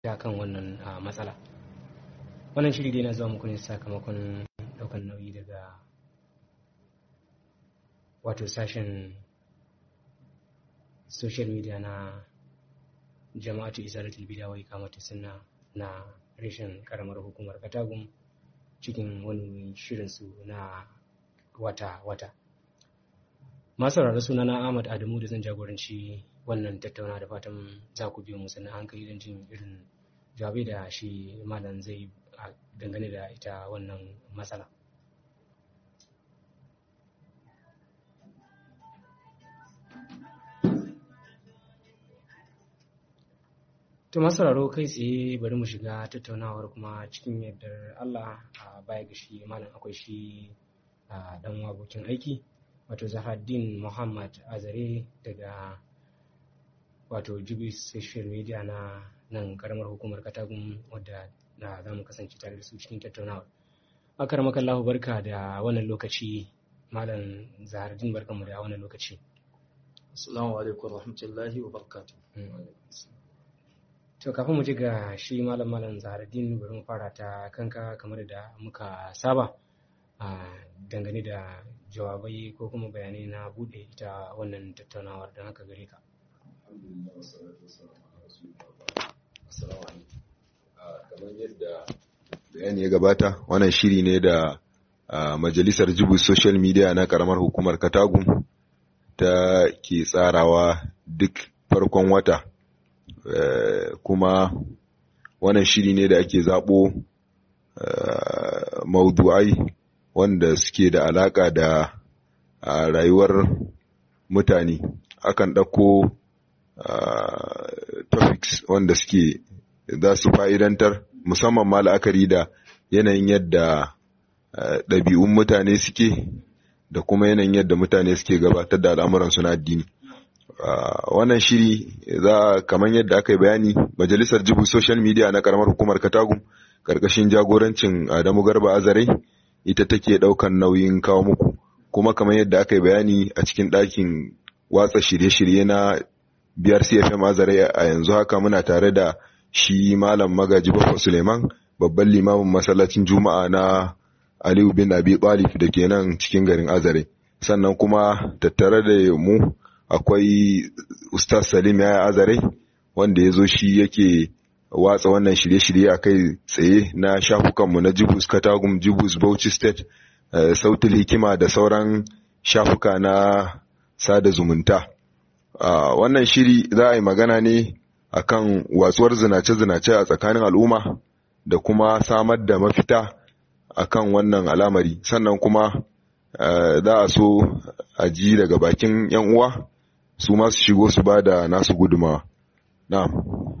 ta kan wannan matsala wannan shiri dai na zuwa muku ne sakamakon daukan nauyi daga wato sashen social media na jama'atu izalatul bida wai kamata suna na reshen karamar hukumar katagun cikin wani shirinsu na wata-wata masu rarra suna na ahmad adamu da zan jagoranci wannan tattauna da fatan za ku biyo musu na hankali don jin irin jawabai da shi malam zai dangane da ita wannan matsala To masu sauraro kai tsaye bari mu shiga tattaunawar kuma cikin yardar Allah a baya ga shi malam akwai shi a dan abokin aiki wato Zahraddin Muhammad Azare daga wato Jibi social media na nan karamar hukumar Katagun wadda da za mu kasance tare da su cikin tattaunawar. Akar makallahu barka da wannan lokaci malam Zahraddin barkanmu da wannan lokaci. Assalamu alaikum warahmatullahi wabarakatuh. To kafin mu ji ga shi malam malam Zaharaddin bari mu fara ta kanka kamar da muka saba a dangane da jawabai ko kuma bayanai na bude ita wannan tattaunawar don haka gare ka. kamar yadda bayani ya gabata wannan shiri ne da majalisar jibu social media na karamar hukumar katagun ta ke tsarawa duk farkon wata Uh, kuma wannan shiri ne da ake zaɓo uh, maudu'ai wanda suke da alaƙa da uh, rayuwar mutane akan ɗauko topics wanda suke za su fa'idantar musamman ma la'akari da yanayin yadda ɗabi'un mutane suke da kuma yanayin yadda mutane suke gabatar da al'amuransu na addini. Uh, wannan shiri za kamar yadda aka yi bayani majalisar jibu social media na karamar hukumar katagum karkashin jagorancin adamu garba azare ita take daukan nauyin kawo muku kuma kamar yadda aka yi bayani a cikin ɗakin watsa shirye-shirye na biyar cfm azare a yanzu haka muna tare da shi malam magaji baffa suleiman babban limamin masallacin juma'a na aliyu bin abi talib da ke nan cikin garin azare sannan kuma tattare da mu akwai Ustaz Salim ya azare wanda ya zo shi yake watsa wannan shirye-shirye a kai tsaye na shafukanmu na Jibus Katagum, Jibus Bauchi State, uh, Sautul Hikima da sauran shafuka na sada zumunta. Uh, wannan shiri za a yi magana ne akan watsuwar zinace-zinace a tsakanin al'umma da kuma samar da mafita akan wannan al'amari sannan kuma uh, za a so a ji daga bakin 'yan uwa su ma su shigo su ba da nasu gudumawa. Na'am.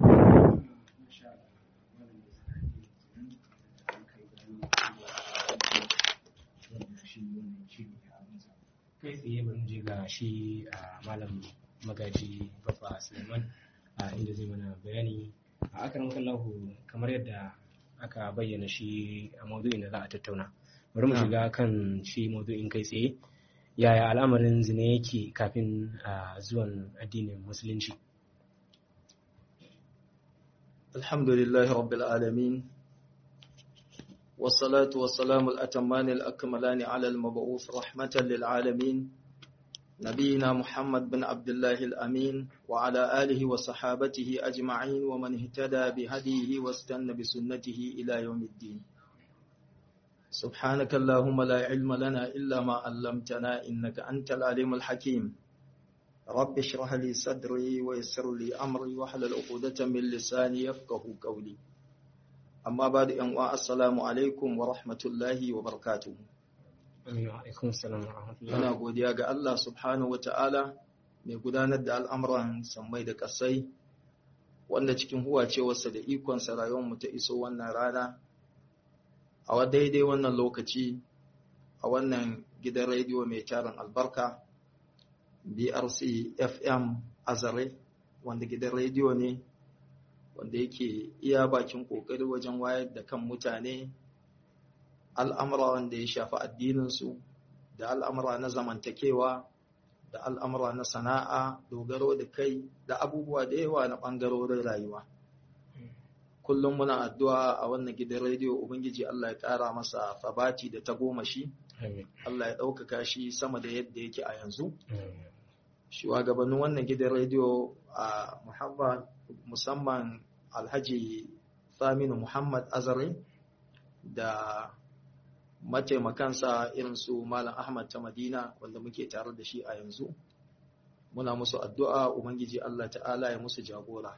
Kai tsaye bari je ga shi a malam magaji Baffa Suleiman a inda zai mana bayani a akarin kallahu kamar yadda aka bayyana shi a maudu'in da za a tattauna. Bari mu shiga kan shi maudu'in kai tsaye. yaya al'amarin zina yake kafin a zuwan addinin musulunci alhamdulillahi rabbil alamin wassalatu wassalamu al'atamani al'akamalani ala al-mab'uf rahmatan lil alamin nabiyina muhammad bin abdullahi al'amin wa ala alihi wa sahabatihi ajma'in wa man ihtada bi hadihi wa stanna bi sunnatihi ila yawmiddin سبحانك اللهم لا علم لنا إلا ما علمتنا إنك أنت العليم الحكيم رب اشرح لي صدري ويسر لي أمري واحلل عقدة من لساني يفقه قولي أما بعد أن السلام عليكم ورحمة الله وبركاته alaikum salam wa rahmatullah Muna godiya ga Allah subhanahu wa ta'ala mai gudanar da al'amuran sammai da ƙasai, wanda cikin huwacewarsa da ikonsa rayuwarmu ta iso wannan rana, a daidai wannan lokaci, a wannan gidan rediyo mai tarin albarka, BRC FM Azare, wanda gidan rediyo ne, wanda yake iya bakin ƙoƙari wajen wayar da kan mutane al'amura wanda ya shafi addininsu da al'amura na zamantakewa da al'amura na sana'a dogaro da kai da abubuwa da yawa na ɓangarorin rayuwa kullum muna addu'a a wannan gidan rediyo ubangiji Allah ya ƙara masa fabati da tagomashi Allah ya ɗaukaka shi sama da yadda yake a yanzu shugabannin wannan gidan rediyo a Muhammad musamman Alhaji Saminu Muhammad Azare da mataimakansa irin su Malam Ahmad ta Madina wanda muke tare da shi a yanzu muna musu addu'a ubangiji Allah ta'ala ya musu jagora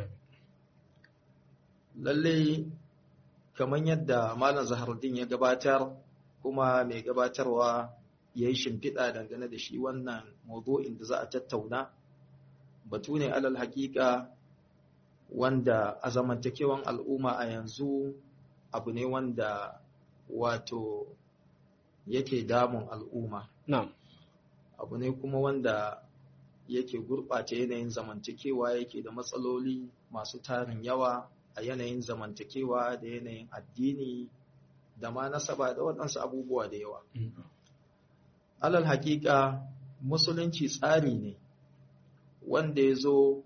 lalle kamar yadda Malam Zaharuddin ya gabatar kuma mai gabatarwa ya yi shimfiɗa dangane da shi wannan mawdu'in da za a tattauna batu ne alal haƙiƙa wanda a zamantakewan al'umma a yanzu abu ne wanda wato yake damun al'umma abu ne kuma wanda yake gurɓata yanayin zamantakewa yake da matsaloli masu tarin yawa a yanayin zamantakewa da yanayin addini da ma nasaba da waɗansu abubuwa da yawa. Alal haƙiƙa musulunci tsari ne wanda ya zo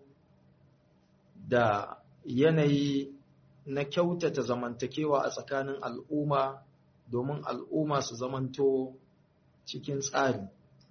da yanayi na kyautata zamantakewa a tsakanin al'umma domin al'umma su zamanto cikin tsari.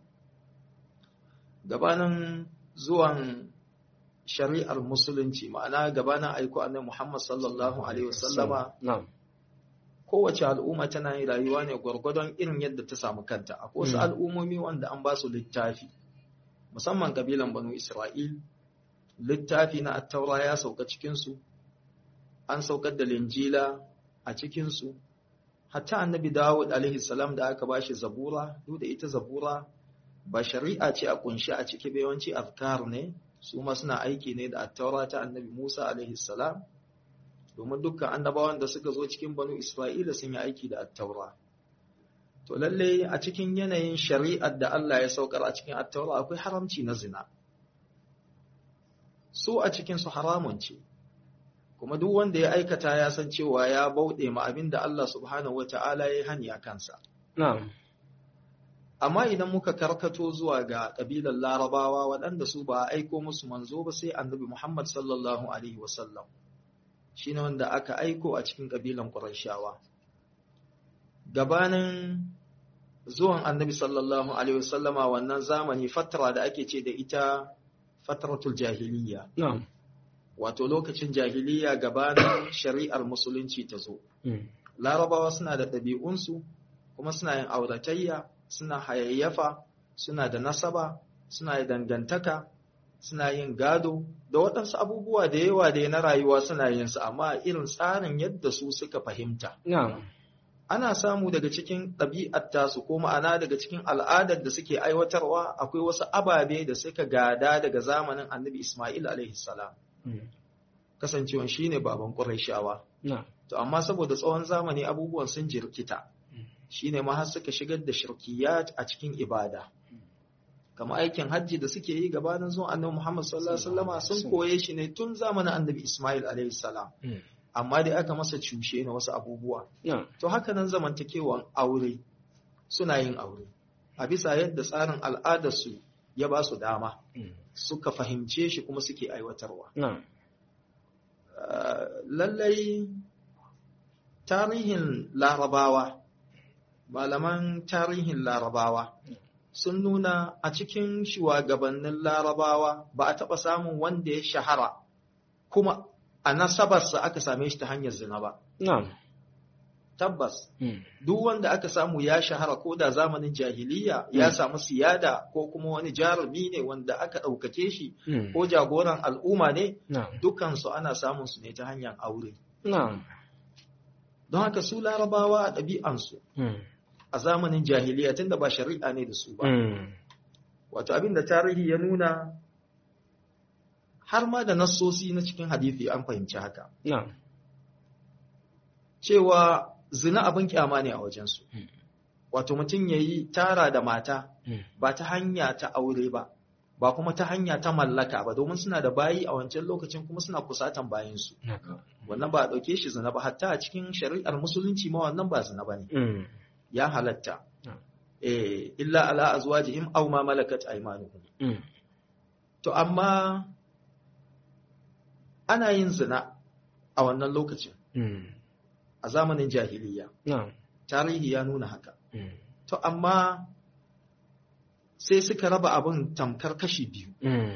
Gabanin zuwan shari'ar musulunci ma'ana gabanin aiko annabi Muhammad sallallahu alaihi wasallama kowace al'umma tana yin rayuwa ne gwargwadon irin yadda ta samu kanta akwai wasu al'ummomi wanda an ba su littafi musamman kabilan banu Isra'il littafi na attaura ya sauka cikin su an saukar da linjila a cikin su hatta annabi Dawud alaihi salam da aka bashi zabura duk da ita zabura ba shari'a ce a kunshi a ciki ba yawanci afkar ne su ma suna aiki ne da attaura ta annabi Musa alaihi salam domin dukkan annabawan da suka zo cikin banu Isra'ila sun yi aiki da attaura to lalle a cikin yanayin shari'ar da Allah ya saukar a cikin attaura akwai haramci na zina su a cikin su haramun ce kuma duk wanda ya aikata ya san cewa ya bauɗe ma abin da Allah subhanahu wata'ala ya hani a kansa na'am amma idan muka karkato zuwa ga ƙabilar larabawa waɗanda su ba a aiko musu manzo ba sai annabi Muhammad sallallahu alaihi wasallam shi ne wanda aka aiko a cikin ƙabilan ƙurashawa gabanin zuwan annabi sallallahu alaihi wasallama wannan zamani fatara da ake ce da ita fataratul jahiliya na'am wato lokacin jahiliya gabanin shari'ar musulunci ta zo larabawa suna da ɗabi'unsu kuma suna yin auratayya suna hayayyafa suna da nasaba suna da dangantaka suna yin gado da waɗansu abubuwa da yawa da na rayuwa suna yin su amma irin tsarin yadda su suka fahimta na'am ana samu daga cikin ɗabi'ar tasu ko ma'ana daga cikin al'adar da suke aiwatarwa akwai wasu ababe da suka gada daga zamanin annabi Ismail alaihi salam kasancewan shine baban Qurayshawa na'am to amma saboda tsawon zamani abubuwan sun jirkita shine ma har suka shigar da shirkiyat a cikin ibada kamar aikin hajji da suke yi gabanin zuwan annabi Muhammad sallallahu alaihi wasallama sun koye shi ne tun zamanin annabi Ismail alaihi salam amma dai aka masa cushe na wasu abubuwa na'am to haka nan zamantakewan aure suna yin aure a bisa yadda tsarin al'adarsu ya ba su dama suka fahimce shi kuma suke aiwatarwa na'am lallai tarihin larabawa malaman tarihin larabawa sun nuna a cikin shugabannin larabawa ba a taɓa samun wanda ya shahara kuma a nasabarsa aka same shi ta hanyar zina ba na'am tabbas duk wanda aka samu ya shahara ko da zamanin jahiliya ya samu siyada ko kuma wani jarumi ne wanda aka ɗaukake shi ko jagoran al'umma ne na'am dukansu ana samun su ne ta hanyar aure na'am don haka su larabawa a ɗabi'ansu a zamanin jahiliya tunda ba shari'a ne da su ba wato abin da tarihi ya nuna har ma da nassosi na cikin hadithi an fahimci haka na'am cewa zina abin kyama ne a wajensu wato mutum ya yi tara da mata ba ta hanya ta aure ba ba kuma ta hanya ta mallaka ba domin suna da bayi a wancan lokacin kuma suna kusatan bayansu wannan ba a ɗauke shi zina ba hatta a cikin shari'ar musulunci ma wannan ba zina ba ne ya halatta eh illa ala azwajihim aw ma malakat aymanuhum to amma ana yin zina a a wannan lokacin Mm. a zamanin jahiliya Na'am. tarihi ya nuna haka Mm. to amma sai suka raba abin tamkar kashi biyu Mm.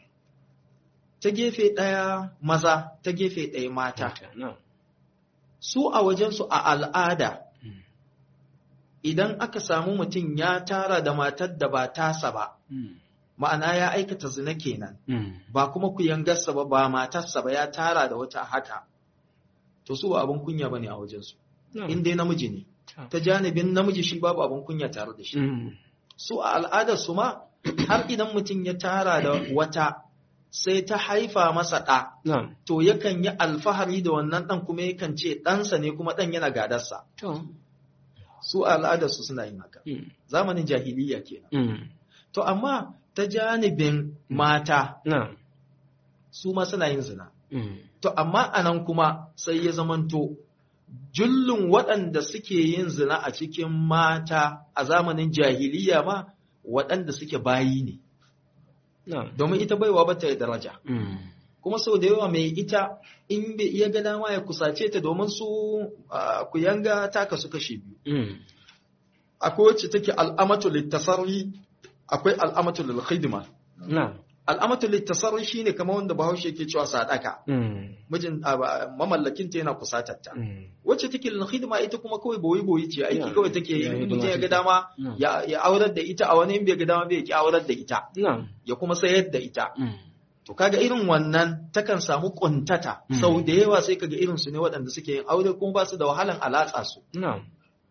ta gefe ɗaya maza ta gefe ɗaya mata Na'am. su a wajensu a al'ada Mm. idan aka samu mutum ya tara da matar da ba tasa ba Mm. ma'ana ya aikata zina kenan Mm. ba kuma ku yangarsa ba ba matarsa ba ya tara da wata haka to su ba abin kunya bane a wajensu Na'am. in dai namiji ne Ta. ta janibin namiji shi babu abin kunya tare da shi Mm. su a al'adar su ma har idan mutum ya tara da wata sai ta haifa masa ɗa Na'am. to yakan yi alfahari da wannan ɗan kuma yakan ce ɗansa ne kuma ɗan yana gadarsa To. su a al'adar su suna yin haka Mm. zamanin jahiliya kenan Mm. to amma ta janibin mata Na'am. su ma suna yin zina Mm. To, amma a nan kuma sai ya zamanto, jullun waɗanda suke yin zina a cikin mata a zamanin jahiliya ma waɗanda suke bayi ne, Na'am. domin ita baiwa ba ta yi daraja. Mm. Kuma sau da yawa mai ita in bai iya ga dama ya kusace ta domin su ah, ku yanga ta kasu kashe biyu. Mm. Akwai wacce take al'amatu littasarri, akwai al'amatu lil khidma. Na'am. Al'amatu littasarri shine kamar wanda Bahaushe ke cewa sadaka. Mm. Mijin ah, ba- mamallakinta yana kusatar ta. Mm. wacce take lil hidima ita kuma kawai boyi boyi ce aiki Ya, kawai take yi ya in hidima mutum ya ga take. dama Mm. ya ya aurar da ita a wani in bai ga dama bai ki aurar da ita Na'am. ya kuma sayar da ita Mm. to kaga irin wannan takan samu kuntata Mm. sau da yawa sai kaga irin su ne waɗanda suke yin aure kuma ba su da wahalan alatsa su Na'am.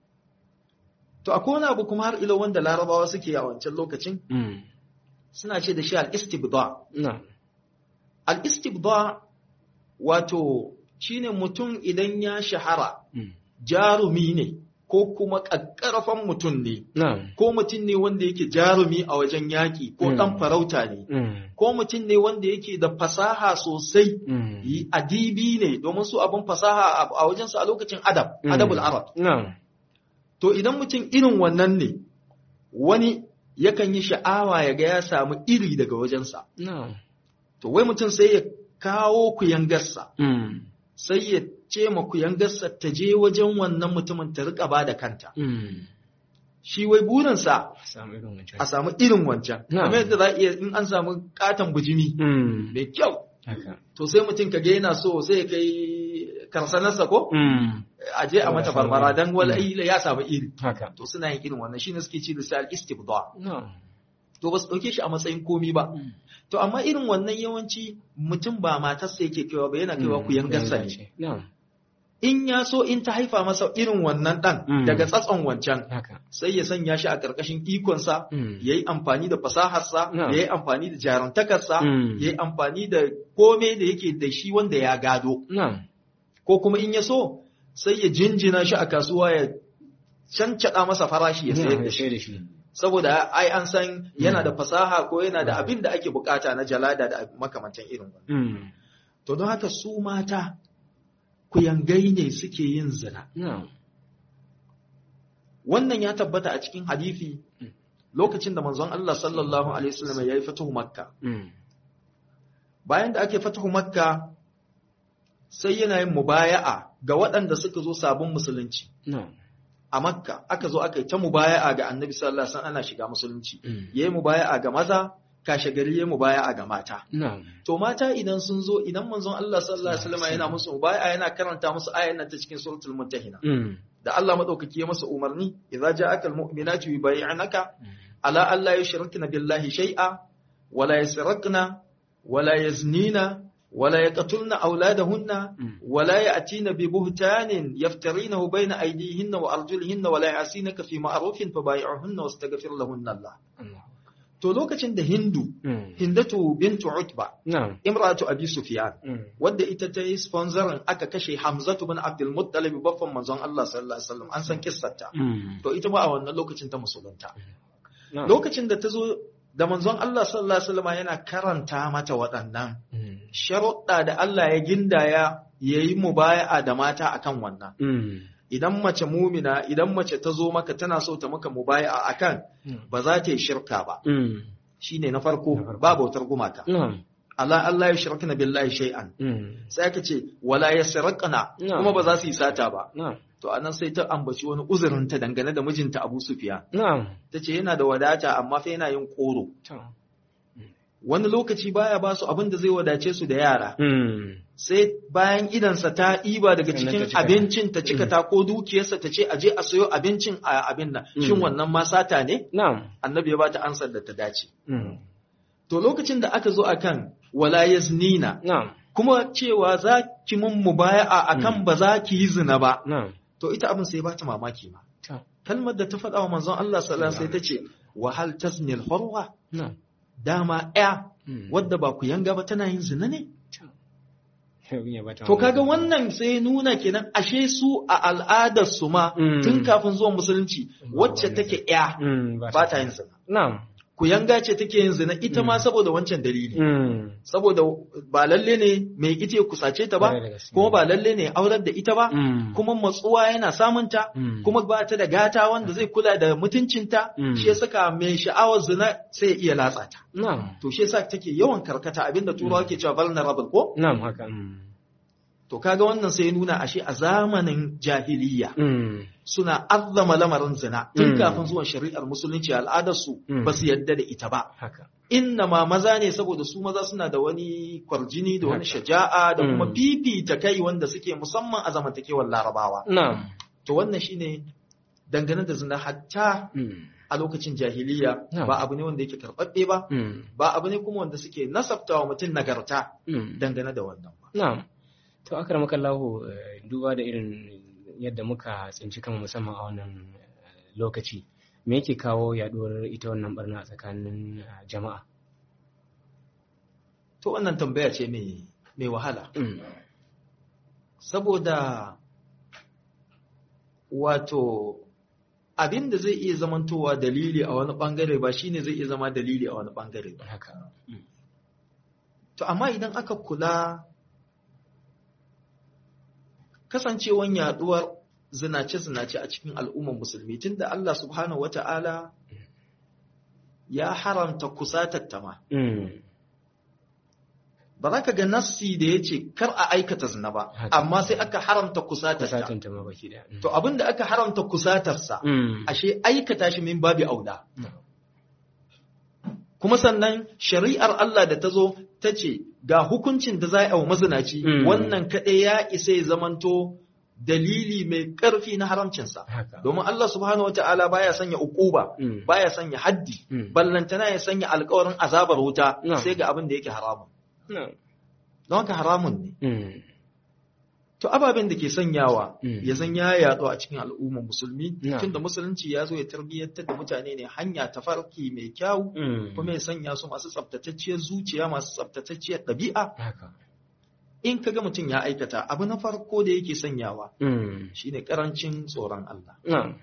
to akwai wani abu kuma har ilo wanda larabawa suke a wancan lokacin Mm. suna ce da shi al-istibda Na'am. al-istibda wato shine mutum idan ya shahara Mm. jarumi ne ko kuma ƙaƙƙarfan mutum ne Na'am. ko mutum ne wanda yake jarumi a wajen yaƙi ko Mm. ɗan farauta ne Mm. ko mutum ne wanda yake da fasaha sosai Mm. yi adibi ne domin su abin fasaha a- a wajensu a lokacin adab Mm. adabul arab Na'am. to idan mutum irin wannan ne wani yakan yi sha'awa ya ga ya samu iri daga wajensa Na'am. to wai mutum sai ya kawo kuyangarsa Mm. sai ya ce ma kuyangarsa ta je wajen wannan mutumin ta riƙa ba da kanta Mm. shi wai burinsa Samu irin wancan. a samu irin wancan Na'am. kamar yadda za a iya in an samu katon bujimi Mm. mai kyau Haka. to sai mutum ka ga yana so sai ya kai karsanarsa ko Mm. a je a mata Ya samu barbara dan wala iri. ya samu iri Haka. to suna yin irin wannan shine suke ci da sai al-istibda Na'am. to ba su dauke shi a matsayin komi ba Mm. to amma irin wannan yawanci mutum ba matarsa yake kaiwa ba yana kaiwa ku yangarsa ne Na'am. in ya so in ta haifa masa irin wannan dan Mm. daga tsatson wancan Haka. sai ya sanya shi a ƙarƙashin ikonsa Mm. ya yi amfani da fasaharsa No. ya yi amfani da jarantakarsa Mm. ya yi amfani da kome da yake da shi wanda ya gado Na'am. ko kuma in ya so sai ya jinjina shi a kasuwa ya cancaɗa masa farashi ya sayar da shi Sai da shi. saboda ai an san yana da fasaha ko yana da abin da ake bukata na jalada da makamantan irin wannan Mm. to don haka su mata kuyangai ne suke yin zina Na'am. wannan ya tabbata a cikin hadisi Mm. lokacin da manzon Allah sallallahu alaihi wasallam ya yi fatuhu makka Mm. bayan da ake fatuhu makka sai yana yin mubaya'a ga waɗanda suka zo sabon musulunci Na'am. a makka aka zo aka yi ta mubaya'a ga annabi sallallahu alaihi wasallam ana shiga musulunci Mm. yayi mubaya'a ga maza kashe gari yayi mubaya'a ga mata Na'am. to mata idan sun zo idan manzon Allah sallallahu alaihi wasallam yana musu mubaya'a yana karanta musu ayan nan ta cikin suratul muntahina Mm. da Allah madaukaki ya masa umarni idza ja'akal mu'minatu yubayyi'naka ala alla yushrikna billahi shay'a wala yasraqna wala yaznina wala yaqtulna auladahunna Mm. ولا يأتين ببهتان يفترينه بين أيديهن وأرجلهن ولا يعصينك في معروف فبايعهن واستغفر لهن الله Allah. to lokacin da Hindu Mm. Hindatu bintu Utba Na'am. imratu Abi Sufyan Mm. wadda ita ta yi sponsorin aka kashe Hamzatu bin Abdul Muttalib baffan manzon Allah sallallahu alaihi wasallam an san kissarta Mm. to ita ma a wannan lokacin ta musulunta Na'am. lokacin da ta zo da manzon Allah sallallahu alaihi wasallam yana karanta mata waɗannan Mm. sharuɗa da Allah ya gindaya yayi mubaya'a da mata akan wannan Mm. idan mace mumina idan mace ta zo maka tana so ta maka mubaya'a akan Mm. ba za ta yi shirka ba Mm. shine na farko Na farko. ba bautar gumaka Na'am. ala Allah yushrikna billahi shay'an Mm. sai aka ce wala yasraqna Na'am. kuma ba za su yi sata ba Na'am. to anan sai ta ambaci wani uzurin ta dangane da mijinta Abu Sufyan Na'am. tace yana da wadata amma fa yana yin koro To. wani lokaci baya ba su abin da zai wadace su da yara Mm. sai bayan idansa ta ɗiba daga Sannan ta cikin cika. abincin ta cika ta ko dukiyarsa ta ce aje a sayo abincin a abin nan shin Mm. wannan ma sata ne Na'am. annabi ya bata ansar da ta dace Mm. to lokacin da aka zo akan wala yaznina Na'am. kuma cewa za ki mun mubaya'a akan ba za ki yi zina ba Na'am. to ita abin sai bata mamaki ma To. kalmar da ta faɗa wa manzon Allah sallallahu alaihi wasallam sai ta ce wa hal taznil hurwa Na'am. dama ya Mm. wadda ba ku yanga ba tana yin zina ne To. Abin ya bata To kaga mamaki. wannan sai nuna kenan ashe su a al'adar su ma Mm. tun kafin zuwan musulunci wacce take ya Mm. ba ta yin zina. Na'am. Ku yanga ce take yin zina ita ma Mm. saboda wancan dalili. Mm. Saboda ba lalle ne mai ita ya kusace ta ba, Kwarai da gaske. kuma ba lalle ne aurar da ita ba, Mm. kuma matsuwa yana samunta, Mm. kuma ba ta da gata wanda zai kula da mutuncinta, Mm. shi ya saka mai sha'awar zina sai ya iya latsa ta. Na'am. To shi yasa take yawan karkata abinda turawa ke cewa vulnerable ko? Na'am haka. Mm. To kaga wannan sai ya nuna ashe a zamanin jahiliya Mm. suna azzama lamarin zina tun Mm. kafin zuwan shari'ar musulunci al'adarsu Mm. ba su yadda da ita ba. Haka. Inna ma maza ne saboda su maza suna da wani kwarjini da wani Haka. shaja'a da kuma Mm. fifita kai wanda suke musamman a zamantakewar larabawa. Na'am. To wannan shine dangane da zina hatta Mm. a lokacin jahiliya Na'am. ba abu ne wanda yake karɓaɓɓe ba, Mm. ba abu ne kuma wanda suke nasabtawa mutum nagarta Mm. dangane da wannan ba. Na'am. To akramaka Allahu eh, duba da irin yadda muka tsinci kanmu musamman a wannan eh, lokaci me yake kawo yaduwar ita wannan barna a tsakanin eh, jama'a? To wannan tambaya ce mai mai wahala. Mm. saboda wato abin da zai iya zamantowa dalili a wani bangare ba shine zai iya zama dalili a wani bangare ba Haka. to amma idan aka kula kasancewan yaduwar zinace-zinace a cikin al'ummar musulmi tunda Allah subhanahu wata'ala ya haramta kusatar ma Mm. ba za ka ga nassi da ya ce kar a aikata zina ba Haka. amma sai aka haramta kusatar ta Kusatin ta ma baki daya. Mm. to abin da aka haramta kusatarsa Mm. ashe aikata shi min babi auda Na'am. kuma sannan shari'ar Allah da ta zo ta ce ga hukuncin da za a yi wa mazinaci Mm. wannan kaɗai ya isa ya zamanto dalili mai ƙarfi na haramcinsa Haka. domin Allah subhanahu wata'ala baya sanya ukuba Mm. baya sanya haddi Mm. ballantana ya sanya alkawarin azabar wuta Na'am. sai ga abin da yake haramun Na'am. don haka haramun ne Mm. to ababen da ke sanyawa Mm. ya san ya yaɗu a cikin al'ummar musulmi Na'am. tunda musulunci ya zo ya tarbiyyantar da mutane ne hanya ta farki mai kyau Mm. kuma ya sanya su masu tsaftatacciyar zuciya masu tsaftatacciyar ɗabi'a Haka. in kaga mutum ya aikata abu na farko da yake sanyawa Mm. shine karancin tsoron Allah Na'am.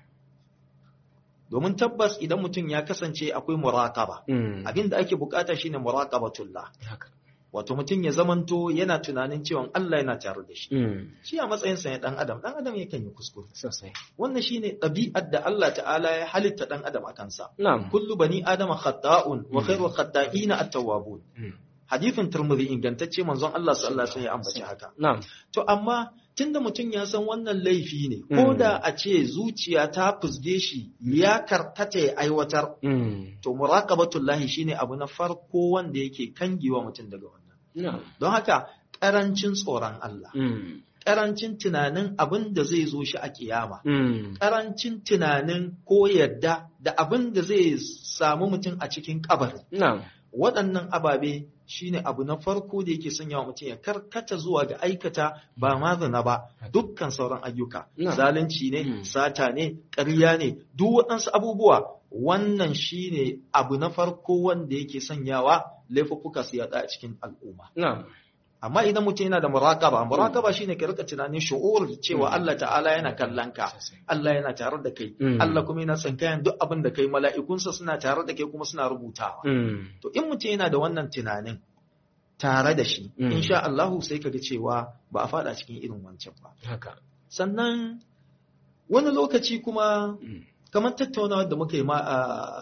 domin tabbas idan mutum ya kasance akwai muraqaba Mm. abin da ake bukata shine muraqabatullah Haka. wato mutum ya zamanto yana tunanin cewa Allah yana tare da shi Mm. shi a matsayinsa ya dan adam dan adam yakan yi kuskure Sosai. wannan shine ɗabi'ar da Allah ta'ala ya halitta dan adam a kansa Na'am. kullu bani adama khata'un wa Mm. khairu khata'ina at-tawwabun Mm. hadithin Tirmidhi ingantacce manzon Allah sallallahu alaihi wasallam ya ambaci haka Na'am. To amma tunda mutum ya san wannan laifi ne, Mm. ko da a ce zuciya ta fusge shi ya karkata ya aiwatar, Mm. to muraqabatullahi shine abu na farko wanda yake kangewa mutum daga wannan. Na'am. Don haka ƙarancin tsoron Allah, Mm. ƙarancin tunanin abin da zai zo shi a kiyama, Mm. ƙarancin tunanin ko yadda da abin da zai samu mutum a cikin kabari. Na'am. waɗannan ababe shine abu na farko da yake sanya wa mutum ya karkata zuwa ga aikata ba ma zina ba dukkan sauran ayyuka Na. zalunci ne Mm. sata ne ƙarya ne duk waɗansu abubuwa wannan shine abu na farko wanda yake sanyawa laifuffuka su yaɗa a cikin al'umma Na'am. amma idan mutum yana da muraqaba muraqaba shine ka rika tunanin shu'ur cewa Mm. Allah ta'ala yana kallon ka Sosai. Allah yana tare da kai Mm. Allah kuma yana tsinkayan duk abin da kai mala'ikunsa suna tare da kai kuma suna rubutawa Mm. To in mutum yana da wannan tunanin tare da shi, Mm. insha Allahu sai kaga cewa ba a fada cikin irin wancan ba. Haka. Sannan wani lokaci kuma Mm. kamar tattaunawa da muka yi ma a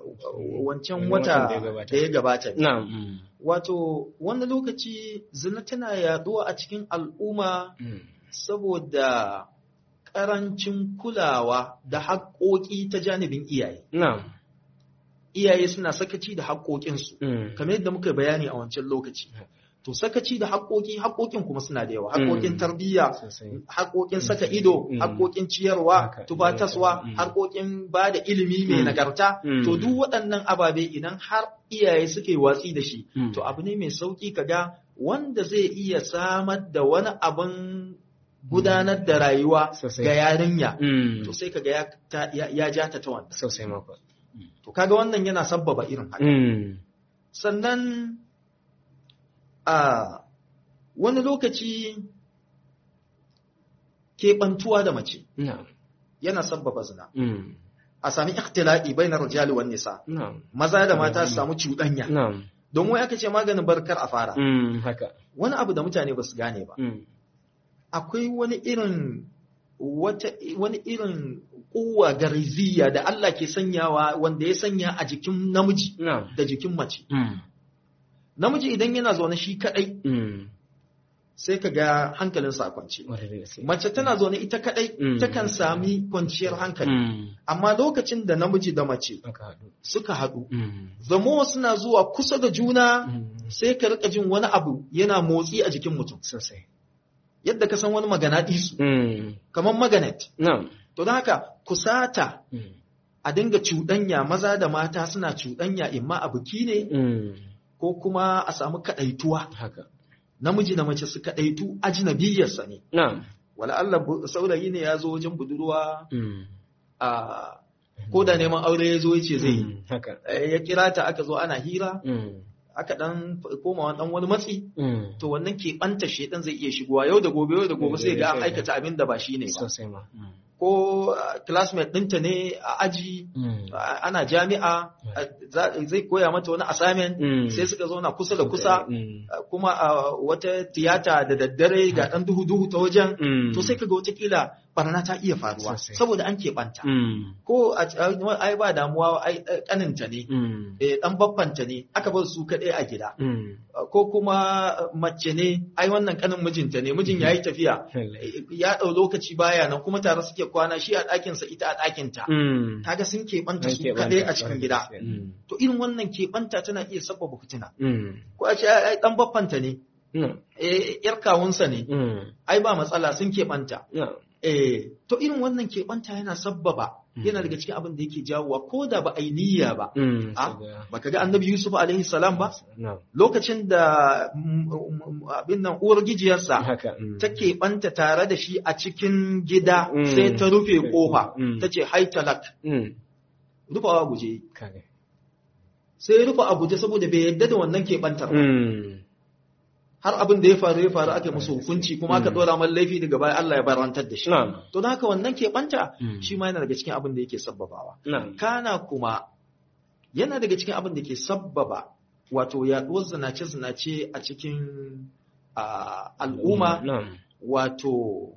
wancan Watan wata da ya gabata. da ya gabata ne. na'am mm, Wato, wani lokaci zina tana yaduwa a cikin al'umma mm, saboda ƙarancin kulawa da haƙoƙi ta janibin iyaye. na'am Iyaye suna sakaci da haƙoƙinsu, mm, kamar yadda muka bayani a wancan lokaci. To, sakaci da haƙoƙi, haƙoƙin kuma suna da yawa, haƙoƙin Mm. tarbiyya, sosai haƙoƙin saka ido, Mm. haƙoƙin ciyarwa, Haka. tubataswa, Mm. haƙoƙin ba da ilimi mai Mm. nagarta. Mm. To, duk waɗannan ababe idan har iyaye suke watsi da shi, Mm. to abu ne mai sauƙi kaga wanda zai iya samar da wani abin gudanar da rayuwa Sosai. ga yarinya. Mm, To sai kaga ya, ta- ya, ya ja ta ta wannan. sosai mako To kaga wannan yana sabbaba irin haka. mm, Sannan a wani lokaci keɓantuwa da mace na'am yana sabbaba zina. mm, A sami ikhtila'i bainar rijali wan nisa. na'am Maza da mata su samu cuɗanya. na'am Don wai aka ce maganin barkar a fara. mm, haka Wani abu da mutane ba su gane ba. mm, Akwai wani irin wata wani irin kuwa gariziya da Allah ke sanyawa wanda ya sanya a jikin namiji na'am da jikin mace. mm, Namiji idan yana zaune shi kaɗai mm, sai ka ga hankalinsa a kwance. wata da gaske Mace tana zaune ita kaɗai Mm. takan sami kwanciyar hankali. mm, Amma lokacin da namiji da mace aka haɗu suka haɗu, mm, zamo suna zuwa kusa da juna mm, sai ka rika jin wani abu yana motsi a jikin mutum. sosai Yadda ka san wani magana ɗisu, mm, kamar maganet. na'am To don haka kusata mm, a dinga cuɗanya maza da mata suna cuɗanya imma a biki ne mm, ko kuma a samu kaɗaituwa. haka Namiji da mace su kaɗaitu ajinabiyarsa ne. na'am Wala Allah bu- saurayi ne ya zo wajen budurwa mm, a ko da neman aure ya zo ya ce zai yi. mm, haka Eh, Ya kira ta aka zo ana hira, mm, aka ɗan koma ɗan wani matsi, mm, to wannan keɓanta shedan zai iya shigowa yau da gobe yau da gobe sai ga an aikata abin da ba shi ne ba. sosai ma mm, Ko ah, classmate ɗinta ne a aji mm, a- ana jami'a a- za- zai koya mata wani assignment mm, sai suka zauna kusa da kusa mm, a- kuma a wata tiyata da daddare ga ɗan duhu-duhu ta wajen mm, to sai kaga watakila barna ta iya faruwa Sosai. saboda an keɓanta mm, ko a a- ai ba damuwa ai ai, ƙaninta ne mm, eh, ɗan baffanta ne aka bar su kaɗai a gida mm, ko kuma mace ne ai wannan ƙanin mijinta ne mijin ya yi tafiya lallai. ya ɗau lokaci baya nan kuma tare suke kwana shi a ɗakinsa ita a ɗakinta Mm, kaga sun keɓanta su An keɓanta, kaɗai a ƙwarai cikin da gida gaske. Mm, to irin wannan keɓanta tana iya sabbaba fitina mm, ko a ce ai ai, ɗan baffanta ne na'am, eh, yar kawunsa ne mm, ai ba matsala sun keɓanta na'am, eh, to irin wannan keɓanta yana sabbaba yana daga cikin abin da yake jawowa ko da ba a yi niyya ba mm, Ah, saboda- baka ga annabi yusuf alaihi salam ba na'am, lokacin da mm, mm, abin nan uwar gijiyarsa haka mm, ta keɓanta tare da shi a cikin gida Mm. sai ta rufe ƙofa Mm. ta ce haitalak mm, rufawa guje kage. sai ya rufe a guje saboda bai yadda da wannan keɓantar ba. Mm, har abin da ya faru ya faru aka yi musu hukunci kuma aka Mm. dora man laifi daga baya Allah ya barantar da shi na'am, to don haka wannan keɓanta Mm. shi ma yana daga cikin abin da yake sabbabawa na'am, kana kuma yana daga cikin abin da ke sabbaba wato yaɗuwar zinace-zinace a cikin ah, al'umma na'am, wato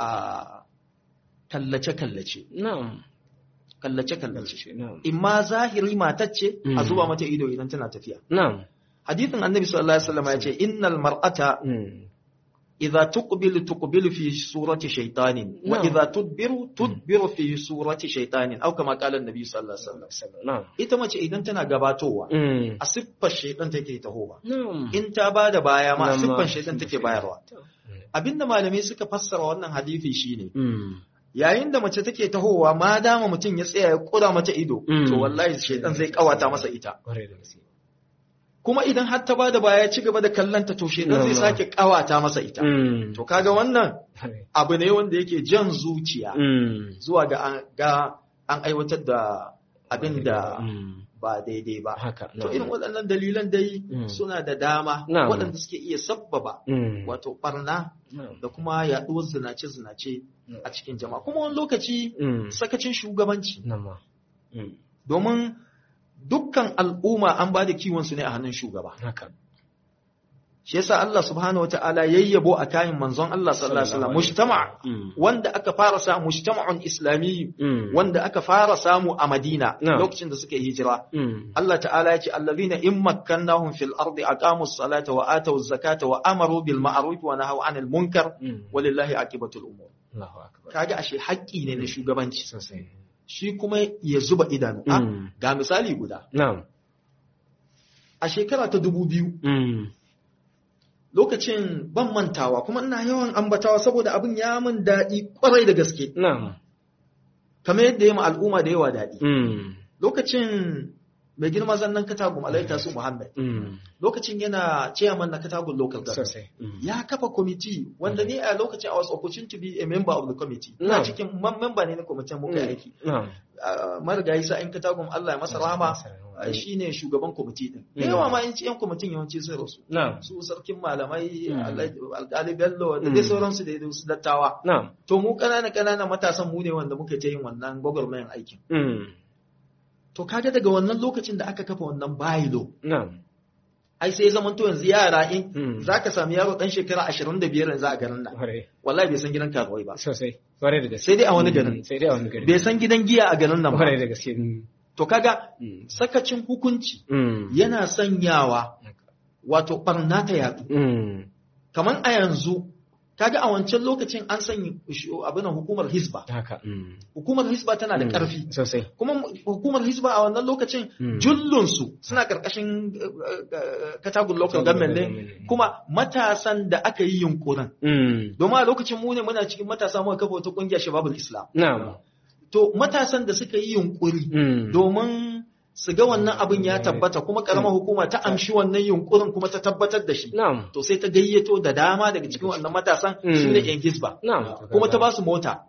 a kallace-kallace na'am, kallace-kallace na'am, imma zahiri matacce a Mm. zuba mata ido idan tana tafiya na'am, hadithin annabi sallallahu alaihi wasallam ya ce innal mar'ata mm, idza tuqbilu tuqbilu fi surati shaytanin wa Na'am. idza tudbiru tudbiru fi surati shaytanin au kama qala annabi sallallahu alaihi wasallam na'am, ita mace idan tana gabatowa mm, a siffar shaytan take tahowa na'am, in ta bada baya ma a Nan ma- siffar shaytan take bayarwa abinda malamai suka fassara wannan hadisi shine mm, yayin da mace take tahowa ma dama mutum ya tsaya ya kura mata ido Mm. to wallahi shaytan zai kawata masa ita kwarai da gaske. kuma idan har ta bada baya ya ci gaba da kallanta to shaytan zai Nan ma. sake kawata masa ita Mm, to kaga wannan kwarai. abu ne wanda yake jan zuciya Mm, zuwa ga an, ga an aiwatar da abin da mm, ba daidai ba. haka, To irin waɗannan dalilan dai Mm. suna da dama Na'am. waɗanda suke iya sabbaba mm, wato barna na'am, da kuma yaɗuwar zinace-zinace Mm. a cikin jama'a. Kuma wani lokaci mm, sakacin shugabanci nan ma, mm, domin dukkan al'umma an ba da kiwon su ne a hannun shugaba. haka, shi yasa Allah subhanahu wataala yayyabo a kayan manzon Allah sallallahu alaihi wasallam mujtama wanda aka fara samu mujtama'un islami wanda aka fara samu a Madina lokacin da suka yi hijira Allah ta'ala ya ce allazina in makkannahum fil ardi aqamus salata wa atawuz zakata wa amaru bil ma'ruf wa nahaw 'anil munkar walillahi aqibatul umur kaga ashe haƙƙi ne na shugabanci shi kuma ya zuba idanu ga misali guda a shekara ta dubu biyu lokacin ban mantawa kuma ina yawan ambatawa saboda abin ya min daɗi ƙwarai da gaske. Kamar yadda ya ma al'umma da yawa daɗi. Lokacin mai girma zannan katagum alaita su Muhammad. Lokacin yana chairman na katagun local government. Ya kafa kwamiti wanda ni a lokacin I was opportunity to be a member of the committee. Ina cikin member ne na kwamitin muka aiki. Marigayi sa'in katagum Allah ya masa rahama. shi ne shugaban kwamiti din. Da yawa ma yanci 'yan kwamitin yawanci sai rasu. Su sarkin malamai, alƙali Bello da dai sauransu da su dattawa. To mu ƙanana ƙanana matasan mu ne wanda muka ta yin wannan gwagwarmayan aikin. To kaga daga wannan lokacin da aka kafa wannan bayilo. Ai sai zaman to yanzu yara in za ka sami yaro ɗan shekara ashirin da biyar yanzu a garin nan. Wallahi bai san gidan karuwai ba. Sosai. Kwarai da gaske. Sai dai a wani garin. Sai dai a wani garin. Bai san gidan giya a garin nan ba. Kwarai da gaske. To kaga sakacin hukunci yana sanyawa wato barna ta yadu. Kamar a yanzu kaga a wancan lokacin an sanya abin hukumar hisba. Hukumar hisba tana da ƙarfi. Sosai. Kuma hukumar hisba a wannan lokacin jullunsu suna ƙarƙashin katagun local government ne kuma matasan da aka yi yunkurin. Domin a lokacin mu ne muna cikin matasa muka kafa wata ƙungiyar Shababul Islam. To matasan da suka yi yunkuri domin su ga wannan abin ya tabbata kuma karamar hukuma ta amshi wannan yunkurin kuma ta tabbatar da shi. To sai ta gayyato da dama daga cikin wannan matasan su ne yan gisba. Kuma ta ba su mota.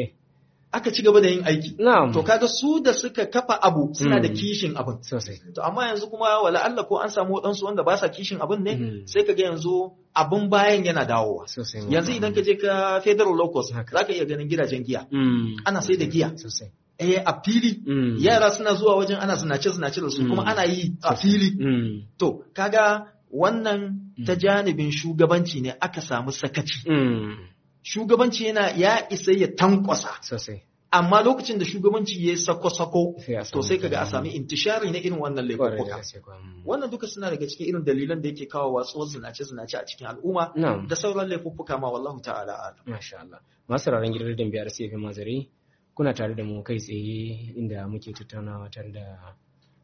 Aka ci gaba da yin aiki. To kaga su da suka kafa abu suna da kishin abin. To amma yanzu kuma wala Allah ko an samu waɗansu wanda ba sa kishin abin ne sai kaga yanzu abin bayan yana dawowa. Yanzu idan ka je ka federal locus za ka iya ganin gidajen giya. Ana sai da giya. Eh a fili yara suna zuwa wajen ana zinace zinace da su kuma ana yi a fili. To kaga wannan ta janibin shugabanci ne aka samu sakaci. Shugabanci yana ya isa ya tankwasa. Amma lokacin da shugabanci ya sako-sako, to sai kaga a sami intishari na irin wannan laifuka. Wannan duka suna daga cikin irin dalilan da yake kawo watsuwar zinace-zinace a cikin al'umma da sauran laifuka ma wallahu ta'ala alam. Masha Allah. Masu raran gidan da biyar sai mazari kuna tare da mu kai tsaye inda muke tattaunawa tare da